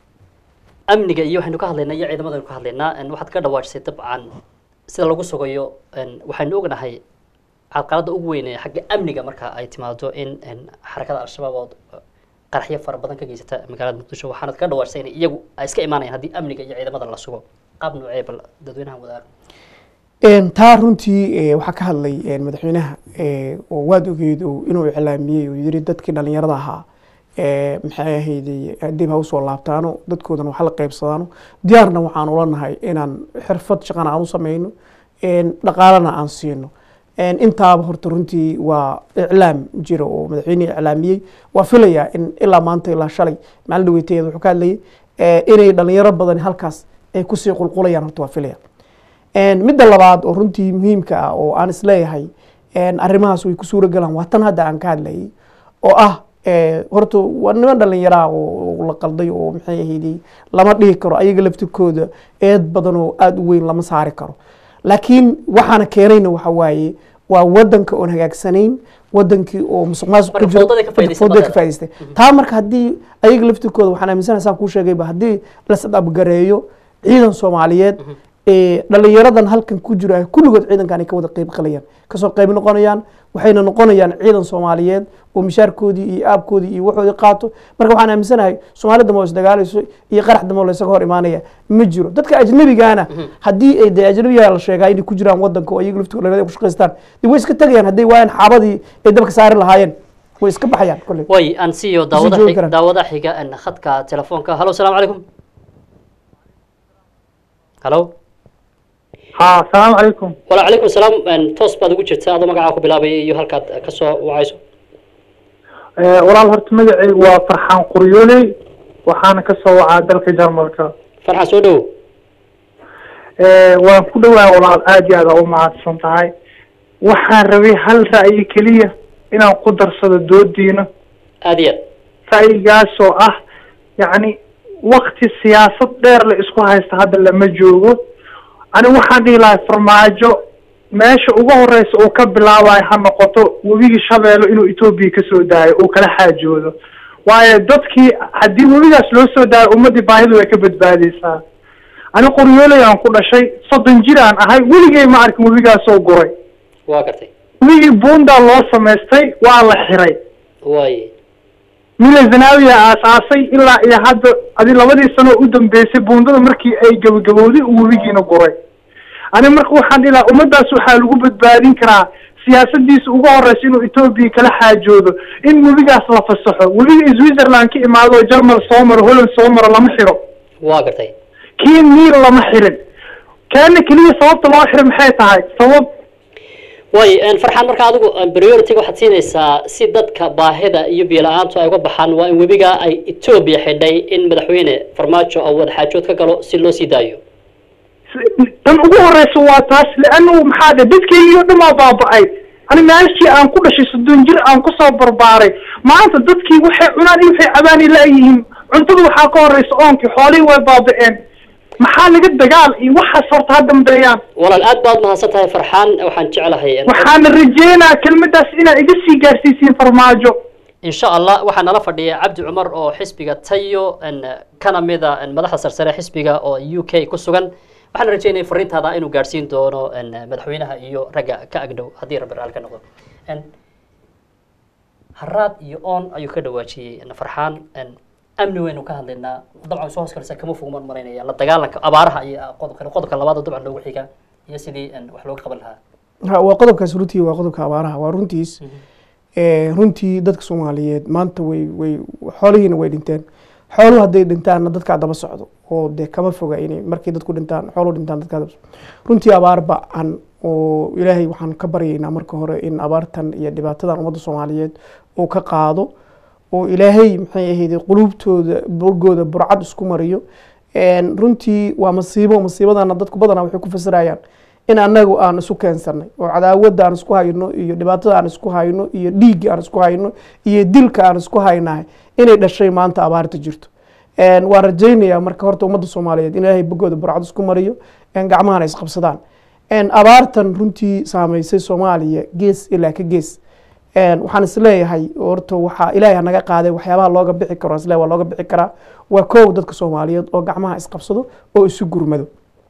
amniga iyo waxaynu ka hadlaynaa iyo ciidamada aynu ka hadlaynaa en waxaad ka dhawaajisay dabcan sida lagu sugayo en waxaynu ognahay caqalada ugu weyn ee xagga amniga marka ay timaado in en xarakada al-shabaab oo qaraxyo fara badan ka geysata magaalada muqdisho waxaanad ka dhawaajisay in iyagu ay iska imaanayaan haddii amniga iyo ciidamada la sugo qaab noocee bal dadweynaha wadaaga Een, taa runtii eh, waxaa ka hadlay een, madaxweynaha eh, oo waad ogeyd oo inuu iclaamiyey oo yiri dadkii dhalinyarada ahaa eh, maxay ahayday dib ha usoo laabtaano dadkoodana wax la qaybsadaano diyaarna waxaan ula nahay inaan xirfad shaqana aan u sameyno een, dhaqaalana aan siino Een, intaaba horta runtii waa iclaam jira oo madaxweyne iclaamiyey waa filayaa in ilaa maanta ilaa shalay maalin dhaweyteeda wuxuu ka hadlayay eh, inay dhalinyaro badan halkaas ay kusii qulqulayaan horta waa filaya Een, midda labaad oo runtii muhiimka ah oo aan isleeyahay een, arrimahaas way ku suura galaan waa tan hadda aan ka hadlayay oo ah eh, horta waa niman dhalinyaraa oo oo la qalday oo maxay ahayday lama dhihi karo ayaga laftirkooda eed badan oo aada u weyn lama saari karo laakiin waxaana keenayna waxa waaye waa wadanka oon hagaagsanayn wadankii oo musuq maasuq ku Marka jiro fowdada ka faa'iidaystay fowdada ka badana. faa'iidaystay taa marka haddii ayaga laftirkooda waxaan aaminsanahay saan kuu sheegayba haddii la sadabgareeyo ciidan soomaaliyeed ee dhalinyaradan halkan ku jira ay kulligood ciidankan ay ka wada qeyb qalayaan kasoo qeyb noqonayaan waxayna noqonayaan ciidan soomaaliyeed oo mishaarkoodii iyo aabkoodii iyo waxoodii qaato marka waxaan aaminsanahay soomaalida ma isdagaalayso iyo qarax damo laysaga hor imaanaya ma jiro dadka ajnabigaana haddii ay dee ajnabiga la sheegaa inay ku jiraan wadanka oo iyaga laftigooda dhalinyarada ku shaqaystaan dee way iska tegayaan hadday waayaan xaabadii ay dabka saari lahaayeen way iska baxayaan kolley way aan siiyo daawada joogi xig- karaan. daawada xiga en khadka telefoonka halo salaamu calaykum halo ها السلام عليكم wala calaykum salaam en toos baad ugu jirtaa adoo magacaa ku bilaabaya iyo halkaad ka soo wacayso آه، walaal horta magacaygu waa farxaan quryooley waxaana ka soo wacaa dalka jarmalka farxan soo dhowo آه، waan ku dhowaa walaal aad iyo aad aa u mahadsan tahay waxaan rabay hal ra'yi keliya inaan ku darsado doodiina aad iyo aad ra'yigaasoo ah yacni wakti siyaasad dheer la isku haysta hadda lama joogo ani waxaan dhihi lahay farmaajo meesha ugu horeysa uu ka bilaabayo ha noqoto webigii shabeelo inuu etoobiya kasoo daayo uu kala xaajoodo waayo dadkii haddii webigaas loo soo daayo ummadii baahidu way ka badbaadeysaa ani qoryooley aan ku dhashay soddon jir aan ahay weligay ma arkin webigaasoo guray waa gartay webigii buundaa loo samaystay waa la xiray way mila zanaawiya aasaasay ilaa iyo hadda adi labadii sano u dambeysay buundada markii ay gabagabowday uu webigiina guray ani marka waxaan dhihi lahaa ummadaas waxaa lagu badbaadin karaa siyaasadiisa ugu horeysa inuu etoobiya kala xaajoodo in webigaas la fasaxo webiga switzerland ka imaado oo germal soo maro holland soo maro lama xiro waa gartay kii niil lama xirin kaana keliya sababta loo xiro maxay tahay sabab way farxaan marka adigu priority waxaad siinaysaa si dadka baahida iyo biyo la-aantu ay uga baxaan waa in webiga ay etoobiya xidhay in madaxweyne farmaajo oo wadaxaajood ka galo si loo sii daayo tan ugu horeysa waa taas leanu maxaa dhe dadkeygii oo dhan aa baaba-ay ani meeshii aan ku dhashay soddon jir aan kusoo barbaaray maanta dadkii waxay cunaan iyo waxay cabaani la-yihiin cuntada waxaa ka horeysa oonkii xoolihii way baaba-een maxaa laga dagaal iyo waxaas horta ha dambeeyaan walaal aad baad mahadsan tahay farxaan waxaan jeclahay waxaana rajeynaa kelmadaas inaad iga sii gaarsiisiin farmaajo insha allah waxaa nala fadhiya cabdi cumar oo xisbiga tayo kana mida madaxda sarsare xisbiga oo u k ku sugan waxaan rajeynaya fariintaada inuu gaadhsiin doono madaxweynaha iyo ragga ka agdhow haddii rabbi raali ka noqdo haraad iyo oon ayuu ka dhawaajiyey farxaan amni waynu ka hadlaynaa dabcan soo hoos kalisa kama fogmaan maraynaya la dagaalanka abaaraha iyo qodobka qodobka labaad oo dabcan loogu xiga iyo sidii wax looga qaban lahaa Ha, waa qodobkaas runtii waa qodobka abaaraha waa runtiis Eh, runtii dadka soomaaliyeed maanta way way xoolihiina way dhinteen xooluhu hadday dhintaanna dadkaa daba socdo oo dee kama foga inay markay dadku dhintaan xooluhu dhintaan dadkaa daba socdo runtii abaar ba-an oo ilaahay waxaan ka baryaynaa marka hore in abaartan iyo dhibaatadan ummadda soomaaliyeed uu ka qaado oo ilaahay maxay ahayd qulubtooda burgooda burcad isku mariyo En, runtii waa masiibo masiibadana dadku badanaa waxay ku fasirayaan in anagu aan isu keensanay oo cadaawada aan isku hayno iyo dhibaatada aan isku hayno iyo dhiigga aan isku hayno iyo dilka aan isku haynahay inay dhashay maanta abaarta jirto En, waan rajaynayaa marka horta ummadda soomaaliyeed in ilaahay bogooda burcad isku mariyo en, gacmahana isqabsadaan En, abaartan runtii saameysay soomaaliya gees ilaa ka gees En, waxaan isleeyahay horta waxaa ilaahay naga qaaday waxyaabaha looga bixi karo isle waa looga bixi karaa waa koow dadka soomaaliyeed oo gacmaha isqabsado oo isu gurmado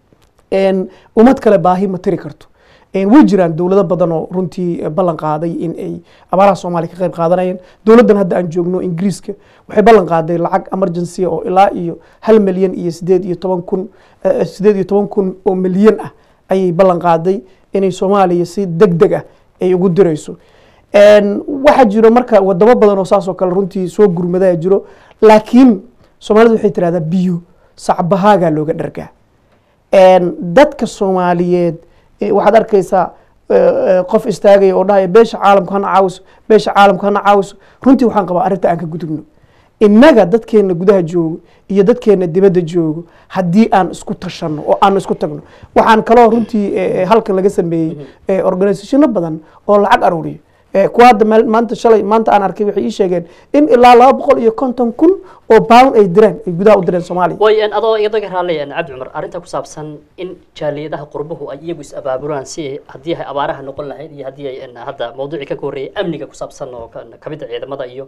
En, ummad kale baahi ma tiri karto En, way jiraan dowlado badan oo runtii eh, ballan qaaday in ay abaaraha soomaaliya ka qayb qaadanayeen dowladdan hadda aan joogno ingiriiska waxay ballan qaaday lacag emergency oo ilaa iyo hal milyan iyo sideed iyo toban kun eh, sideed iyo toban kun oo milyan ah ayay ballan qaaday inay soomaaliya si deg deg ah ay ugu dirayso En, waxaa jiro marka wadamo badan oo saas oo kale runtii soo gurmadaa jiro laakiin soomaalidu waxay tirahdaa biyo sacbahaagaa looga dhargaa En, dadka soomaaliyeed eh, waxaad arkaysaa eh, eh, qof istaagaya oo dhahaya beesha caalamka hana caawiso beesha caalamka hana caawiso runtii waxaan qabaa arrinta aan ka gudubno innaga dadkeena gudaha joogo iyo dadkeena dibadda joogo haddii aan isku tashanno oo aan isku tagno waxaan kaloo runtii eh, eh, halkan laga sameeyey eh, organisationo badan oo lacag aruuriyo Eh, kuwa hadda maal- maanta shalay maanta aan arkay waxay ii sheegeen in ilaa laba boqol iyo konton kun oo pound ay direen ay gudaha u direen soomaaliya way adoo iyadoo raalay cabdi cumar arrinta ku saabsan in jaaliyadaha qurbuhu ay iyagu is abaabulaan si ay haddii ay abaaraha noqon lahayd iyo haddii ay en, hadda mawduucii ka horreeyay amniga ku saabsan oo ka- kamid a ciidamada iyo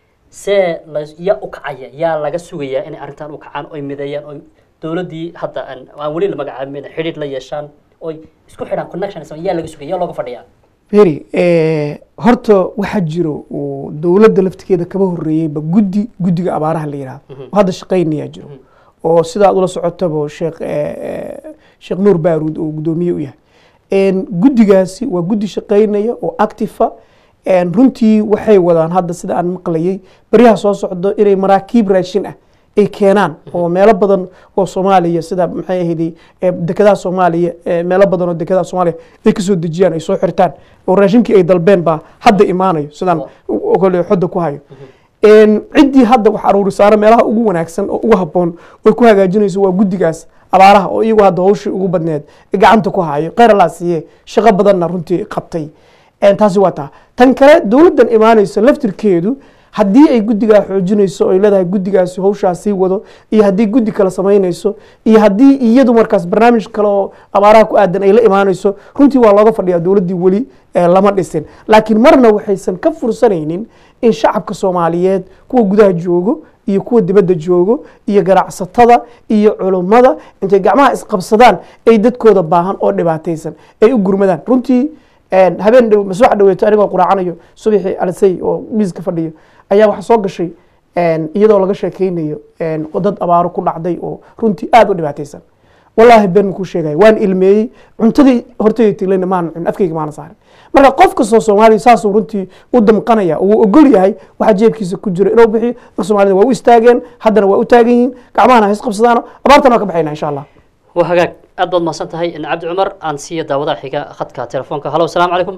see la yaa u kacaya yaa laga sugayaa inay arrintan u kacaan oy mideeyaan oy dowladdii hadda aan aan weli la magacaabin xidhiidh la yeeshaan oy isku xidhaan connection yaa laga sugaya yaa looga fadhiyaa beri eh, horta waxaa jiro oo dowladda laftigeeda kaba horeeyeyba guddi guddiga abaaraha la yihahdo oo hadda shaqaynayaa jiro oo sidaad ula socotaba sheekh eh, eh, sheekh nuur baaruud oo guddoomiye u yahay En, guddigaasi waa guddi shaqaynaya oo actifa En, runtii waxay wadaan hadda sida aan maqlayay baryaha soo socdo inay maraakiib raashin ah ay keenaan oo meelo badan oo soomaaliya sida maxay ahayd dekedaha soomaaliya eh, meelo badan oo dekedaha soomaaliya ay kasoo dejiyaan ay soo xirtaan oo raashinkii ay dalbeen baa hadda imaanayo sidaan u- u- kale xodda ku hayo En, ciddii hadda wax aruuri saara meelaha ugu wanaagsan oo ugu habboon oy ku hagaajinayso waa guddigaas abaaraha oo iyagu hadda hawshii ugu badneed gacanta ku hayo kheyr allaa siiye shaqo badanna runtii qabtay En, taasi waa taa tan kale dowladdan imaanaysa laftirkeedu haddii ay guddigaa xoojinayso oo ay leedahay guddigaasi hawshaa sii wado iyo haddii guddi kale samaynayso iyo haddii iyadu markaas barnaamij kale oo abaaraha ku aadan ay la imaanayso runtii waa looga fadhiyaa dowladdii weli eh, lama dhisin laakiin marna waxaysan ka fursanaynin in shacabka soomaaliyeed kuwa gudaha joogo iyo kuwa dibadda joogo iyo ganacsatada iyo culummada intay gacmaha isqabsadaan ay dadkooda baahan oo dhibaataysan ay u gurmadaan runtii En, habeen dhow maswax dhaweeto anigoo quraacanayo subaxii alisay oo miiska fadhiyo ayaa waxaa soo gashay en, iyadoo laga sheekeynayo en, dad abaaro ku dhacday oo runtii aada u dhibaataysan wallaahi been makuu sheegaya waan ilmeeyey cuntadii hortayda tilayna maana cun afkayga maana saarin marka qof kastoo soomaaliya saasuu runtii u damqanaya uu ogol yahay waxa jeebkiisa ku jira inuu bixiyo marka soomaalida waa u istaageen haddana waa u taagan yihiin gacmahana ha isqabsadaano abaartana waa ka baxayna insha allah waa hagaag aad baad mahadsan tahay cabdi cumar aan siiya daawadaha xiga khadka telefoonka halo asalaamu calaykum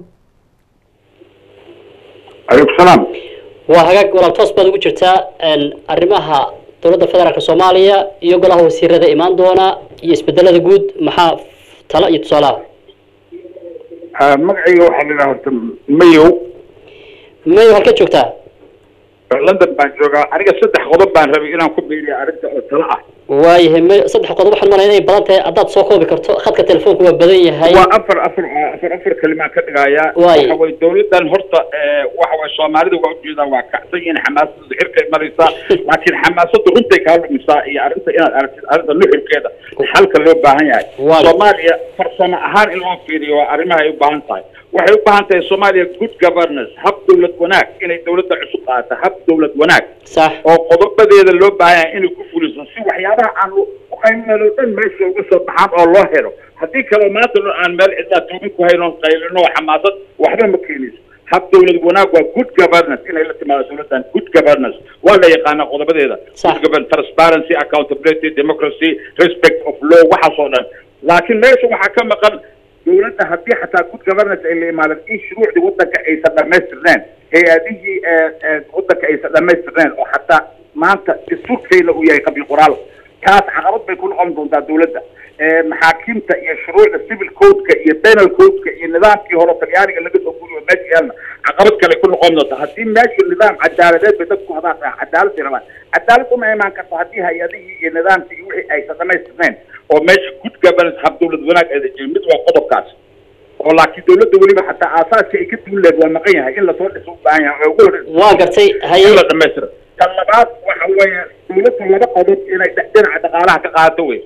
calaykum salaam waa hagaag walaal toos baad ugu jirtaa arrimaha dowladda federaalka soomaaliya iyo golaha wasiirada imaan doona iyo isbedelada guud maxaa talo iyo tusaalaha magacayga waxaa la yidhaha horta mayow mayo halka joogtaa london baan joogaa aniga saddex qodob baan rabay inaan ku biiriyo arrinta oo talo ah waayahay mayo saddex qodob waxaan malaya inay badan tahay haddaad soo koobi karto khadka telefoonka waa badan yahay waa afar afar afar afar kalimaan ka dhigayaa Waaye. waxa way dowladdan horta eh, waxa way soomaalida waa ujeedaa waa kacsan yihiin xamaasada xirkay maraysaa laakiin xamaasada runtay kaa lumisaa iyo arrinta inaad aragtid arrinta nuxurkeeda xalka loo baahan yahay Waaye. soomaaliya farsamo ahaan in loo fiiriyo waa arrimaha ay u baahan tahay waxay u baahan tahay soomaaliya good governance hab dowlad wanaag inay dowladda cusub qaata hab dowlad wanaag sax oo qodobadeeda loo baahan yahay inay ku fuliso si waxyaabaha aan uqaynano dhan meesha uga soo baxaan oo loo helo haddii kaleo maanta dhan aan meel cidlaa tuugin ku hayno qaylino oo xamaasad waxba ma keenayso hab dowlad wanaag waa good governance inay la timaado dowladdan good governance waa la yaqaanaa qodobadeeda Sax. good governance transparency accountability democracy respect of law waxaas oo dhan laakiin meesha waxaa ka maqan dowladda haddii xataa good governance ay la imaadan in shuruucdii waddanka aysan dhammaystirneen hay-adihii ee ee waddanka aysan dhammaystirneen oo xataa maanta dastuurkeena uu yahay qabiil qoraal taas caqabad bay ku noqon doontaa dowladda ee maxaakiimta iyo shuruucda civil codeka iyo penal codeka iyo nidaamkii hore talyaaniga laga soo guriyo meesha yaalna caqabad kale ku noqon doonta haddii meesha nidaam cadaaladeed bay dadku hadaan cadaalad bay rabaan cadaalad uma imaan karto haddii hay-adihii iyo nidaamkii iyo wixii aysan dhammaystirnayn oo meesha good governance hab dowlad wanaag ayda jirin mid waa qodobkaas oo laakiin dowladda weliba xataa aasaaska ay ka duuleed waa maqan yahay in lasoo dhiso u baahan yahay oo ugu horreysa waa gartay haye in la dhamaystiro tan labaad waxa weeye dowladda laba qodob inay dh- dhinaca dhaqaalaha ka qaadato wey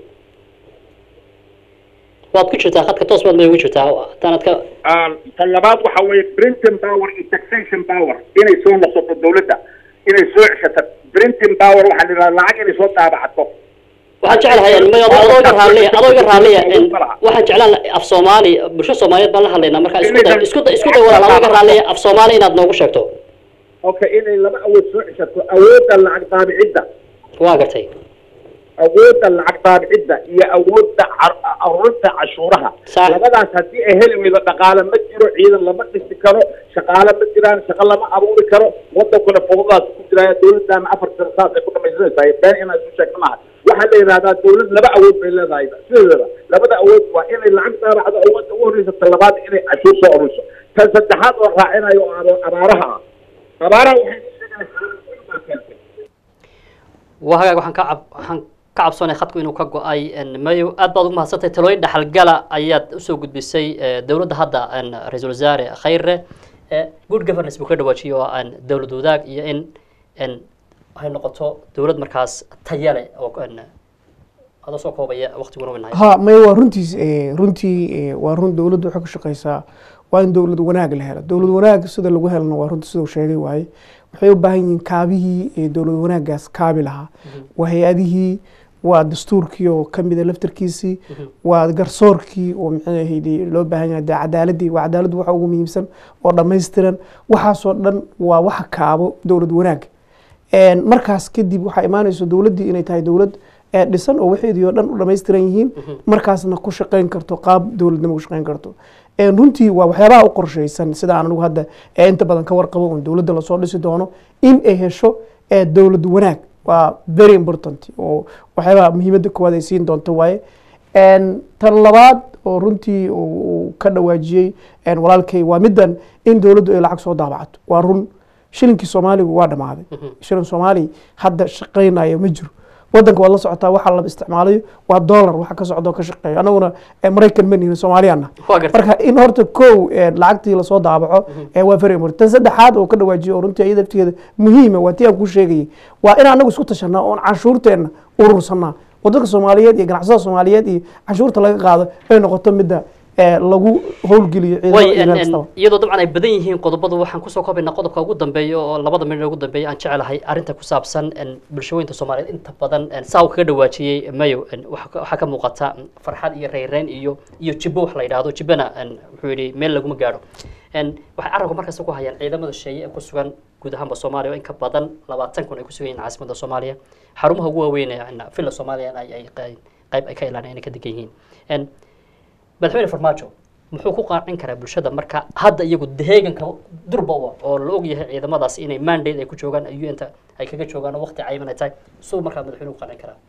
waad ku jirtaa khadka toos baad may ugu jirtaa haddaanad ka Ah, tan labaad waxa weeye printing power iyo taxation power inay soo noqoto dowladda inay soo ceshato printing power waxaa la yidhaha lacag inay soo daabacato waxaan jeclahay mayo adoo iga raalliya adoo iga raalliya waxaan jeclaan af soomaali bulsho soomaaliyeed baan la hadlaynaa marka isku day isku day isku day walaal adoo iga raalliya af soomaali inaad noogu sheegto okay inay laba awood soo ceshato awoodda lacag daabicidda waa gartay awoodda lacag daabicidda iyo awoodda car- aruurinta cashuuraha Sax. labadaas haddii ay heli weydo dhaqaale ma jiro ciidan lama dhisi karo shaqaale ma jiraan shaqo lama abuuri karo wadankuna fudadaas ku jiraya dowladdaana afar sano saas ay ku dhamaysanaysaa been inaan isu sheegno maaha waxaa la yidhahdaa dowlad laba awood bay leedahay sideedaba labada awood waa inay lacag daabacdo awoodda ugu horreysa ta labaad inay cashuur soo ururiso tan saddexaad oo raacinayo oo aba- abaaraha ah abaaraha waxay ku sheegaysaa waa hagaag waxaan ka cab waxaan ka cabsoonay khadku inuu ka go-ay en, mayo aad baad ugu mahadsantahay talooyin dhaxalgala ayaad usoo gudbisay eh, dowladda hadda en, ra-iisul wasaare khayre Eh, good governance buu ka dhawaajiyo oo aan dowlad wadaag iyo in en, ay noqoto dowlad markaas taya leh oo en, adoo soo koobaya waqtiguna winahay ha may waa runtiis eh, runtii eh, waa run dowladdu waxay ku shaqaysaa waa in dowlad wanaag la helo dowlad wanaag sida lagu helana waa runtii siduu sheegay waaye waxay u baahan yihiin kaabihii eh, dowlad wanaagaas kaabi lahaa waa hay-adihii waa dastuurkii oo kamida laftarkiisii waa garsoorkii oo maxay ahayd loo baahan yahay dee cadaaladii waa cadaaladdu waxa ugu muhiimsan oo dhammaystiran waxaasoo dhan waa waxa kaabo dowlad wanaag Een, markaas kadib waxaa imaanayso dowladdii inay tahay dowlad ee dhisan oo waxeedii oo dhan u dhammaystiran yihiin markaasna ku shaqayn karto qaab dowladnimo ku shaqayn karto Een, runtii waa waxyaabaha u qorshaysan sida aan anigu hadda ee inta badan ka warqabo un dowladda lasoo dhisi doono in ay hesho ee dowlad wanaag waa very important oo waxyaabaha muhiimadda koowaad ay siin doonto waaye Een, tan labaad oo runtii uu uu ka dhawaajiyey een, walaalkay waa middan in dowladdu ay lacag soo daabacato waa run shilinkii soomaaligu waa dhammaaday shilin soomaali hadda shaqaynayo ma jiro wadanka waad la socotaa waxa la isticmaalayo waa dollar waxa ka socda oo ka shaqeeyo anaguna eh, maraykan ma nihin soomaaliyaana Waa gartay. marka in horta kow eh, lacagtii lasoo daabaco eh, waa very important tan saddexaad oo ka dhawaajiyo oo runtii iyada laftigeeda muhiima waa tii aan kuu sheegayay waa in anagu isku tashanaa oon canshuurteenna urursanaa wadanka soomaaliyeed iyo ganacsada soomaaliyeed iyo canshuurta laga qaado ay noqoto midda ee lagu howlgeliyo ciidamada way iyo en- meel en, kastaba iyadoo dabcan ay badan yihiin qodobadu waxaan kusoo koobaynaa qodobka ugu dambeeya oo labada minit ugu dambeeya aan jecelahay arrinta ku saabsan en, bulshooyinka soomaaliyeed inta badan en, saa uu kaga dhawaajiyey mayo en, waxa ka- waxaa ka muuqata en, farxad iyo reyreyn iyo iyo jibbo wax la yidhaahdo jibbana en, wuxuu yidhi meel laguma gaadho En, waxay carabka markasta ku hayaan ciidamada sheeye ee ku sugan guud ahaanba soomaaliya oo in ka badan labaatan kun ay ku sugan yihiin caasimadda soomaaliya xarumaha ugu waaweyn ee en, villa soomaaliya ay ay qey- qayb ay ka ilaalinayaan ay ka degan yihiin En, madaxweyne farmaajo muxuu ku qancin karaa bulshada marka hadda iyagu deeganka durba u ah oo la og yahay ciidamadaasi inay mandate ay ku joogaan un-ta ay kaga joogaan oo waqti cayiman ay tahay suu markaa madaxweyne ku qancin karaa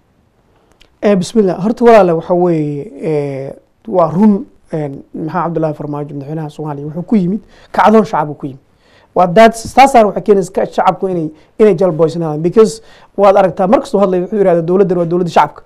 Eh, bismillah horta walaale waxa weeye eh, waa run een, maxaa cabdullaahi farmaajo madaxweynaha soomaaliya wuxuu ku yimid kacdoon shacab uu ku yimid waa daad taasaana waxay keenaysa ka- shacabku inay inay jalboysnaadaan because waad aragtaa markastuu hadlay wuxuu yidhahda dowladdan waa dowladda shacabka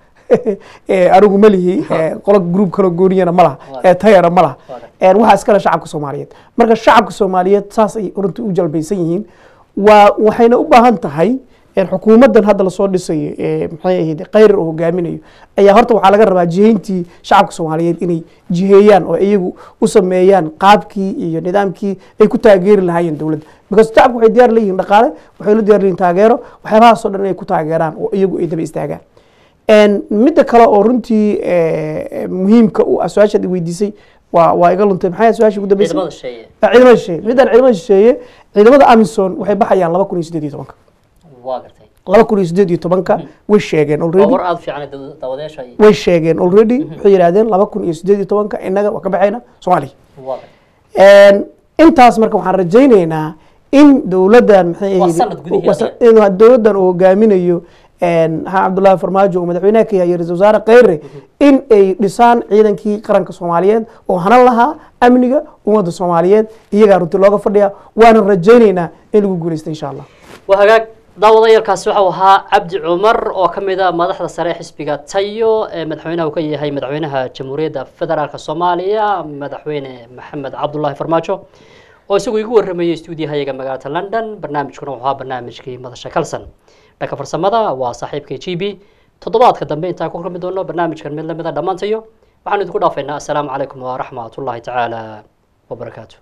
Eh, anigu ma lihi eh, qolo group kale gooniyana ma laha eh, tayara ma laha Eh, waxaa iskale shacabka soomaaliyeed marka shacabka soomaaliyeed saas ay runtii u jalbaysan yihiin waa waxayna u baahan tahay een, xukuumaddan hadda lasoo dhisayo ee maxay ahayd khayrar uu hogaaminayo ayaa horta waxaa laga rabaa jihayntii shacabka soomaaliyeed inay jiheeyaan oo iyagu u sameeyaan qaabkii iyo nidaamkii ay ku taageeri lahaayeen dowladda because shacabku waxay diyaar leeyihiin dhaqaale waxay la diyaar leeyihin taageero waxyaabahaasoo dhan inay ku taageeraan oo iyagu ay daba istaagaan En, midda kale oo runtii eh, muhiimka u ah su-aashaad i weydiisay waa waa iga luntay maxay su-aasha ugu dambeysay ciidamada sheeye Ah, ciidamada shisheeye midaan ciidamada shisheeye ciidamada amison waxay baxayaan laba kun iyo sideed iyo tobanka waa gartay laba kun iyo sideed iyo tobanka way sheegeen waa already war aada fiican dad- daawadayaasha ay- way sheegeen already waxay yidhahdeen laba kun iyo sideed iyo tobanka innaga waa ka baxayna soomaaliya waa gartay En, intaas marka waxaan rajaynaynaa in dowladdan maxay Waa ahayd- sanad gudihiisa waa sa- in dowladdan uu hogaaminayo en, maxamed cabdullaahi farmaajo oo madaxweynaha ka yahay ra-iisul wasaare kheyre in ay dhisaan ciidankii qaranka soomaaliyeed oo hanan lahaa amniga ummadda soomaaliyeed iyagaa runtii looga fadhiya waana rajaynaynaa in lagu guuleysta insha allah waa hagaag daawadayalkaasi waxau ahaa cabdi cumar oo ka mid a madaxda sare ee xisbiga tayo ee madaxweynaha uu ka yahay madaxweynaha jamhuuriyadda federaalk soomaaliya madaxweyne maxamed cabdulaahi farmaajo oo isagu igu warramayay stuudiyahayaga magaalada london barnaamijkuna wuxuu ahaa barnaamijkii madasha kalson dhanka farsamada waa saaxiibka g b toddobaadka dambe intaan ku kulmi doono barnaamijkan mid lamida dhammaantayo waxaan idinku dhaafaynaa assalaamu calaykum waraxmat ullahi tacaala wabarakaatu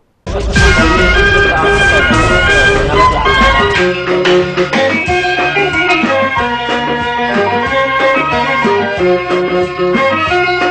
Thank you.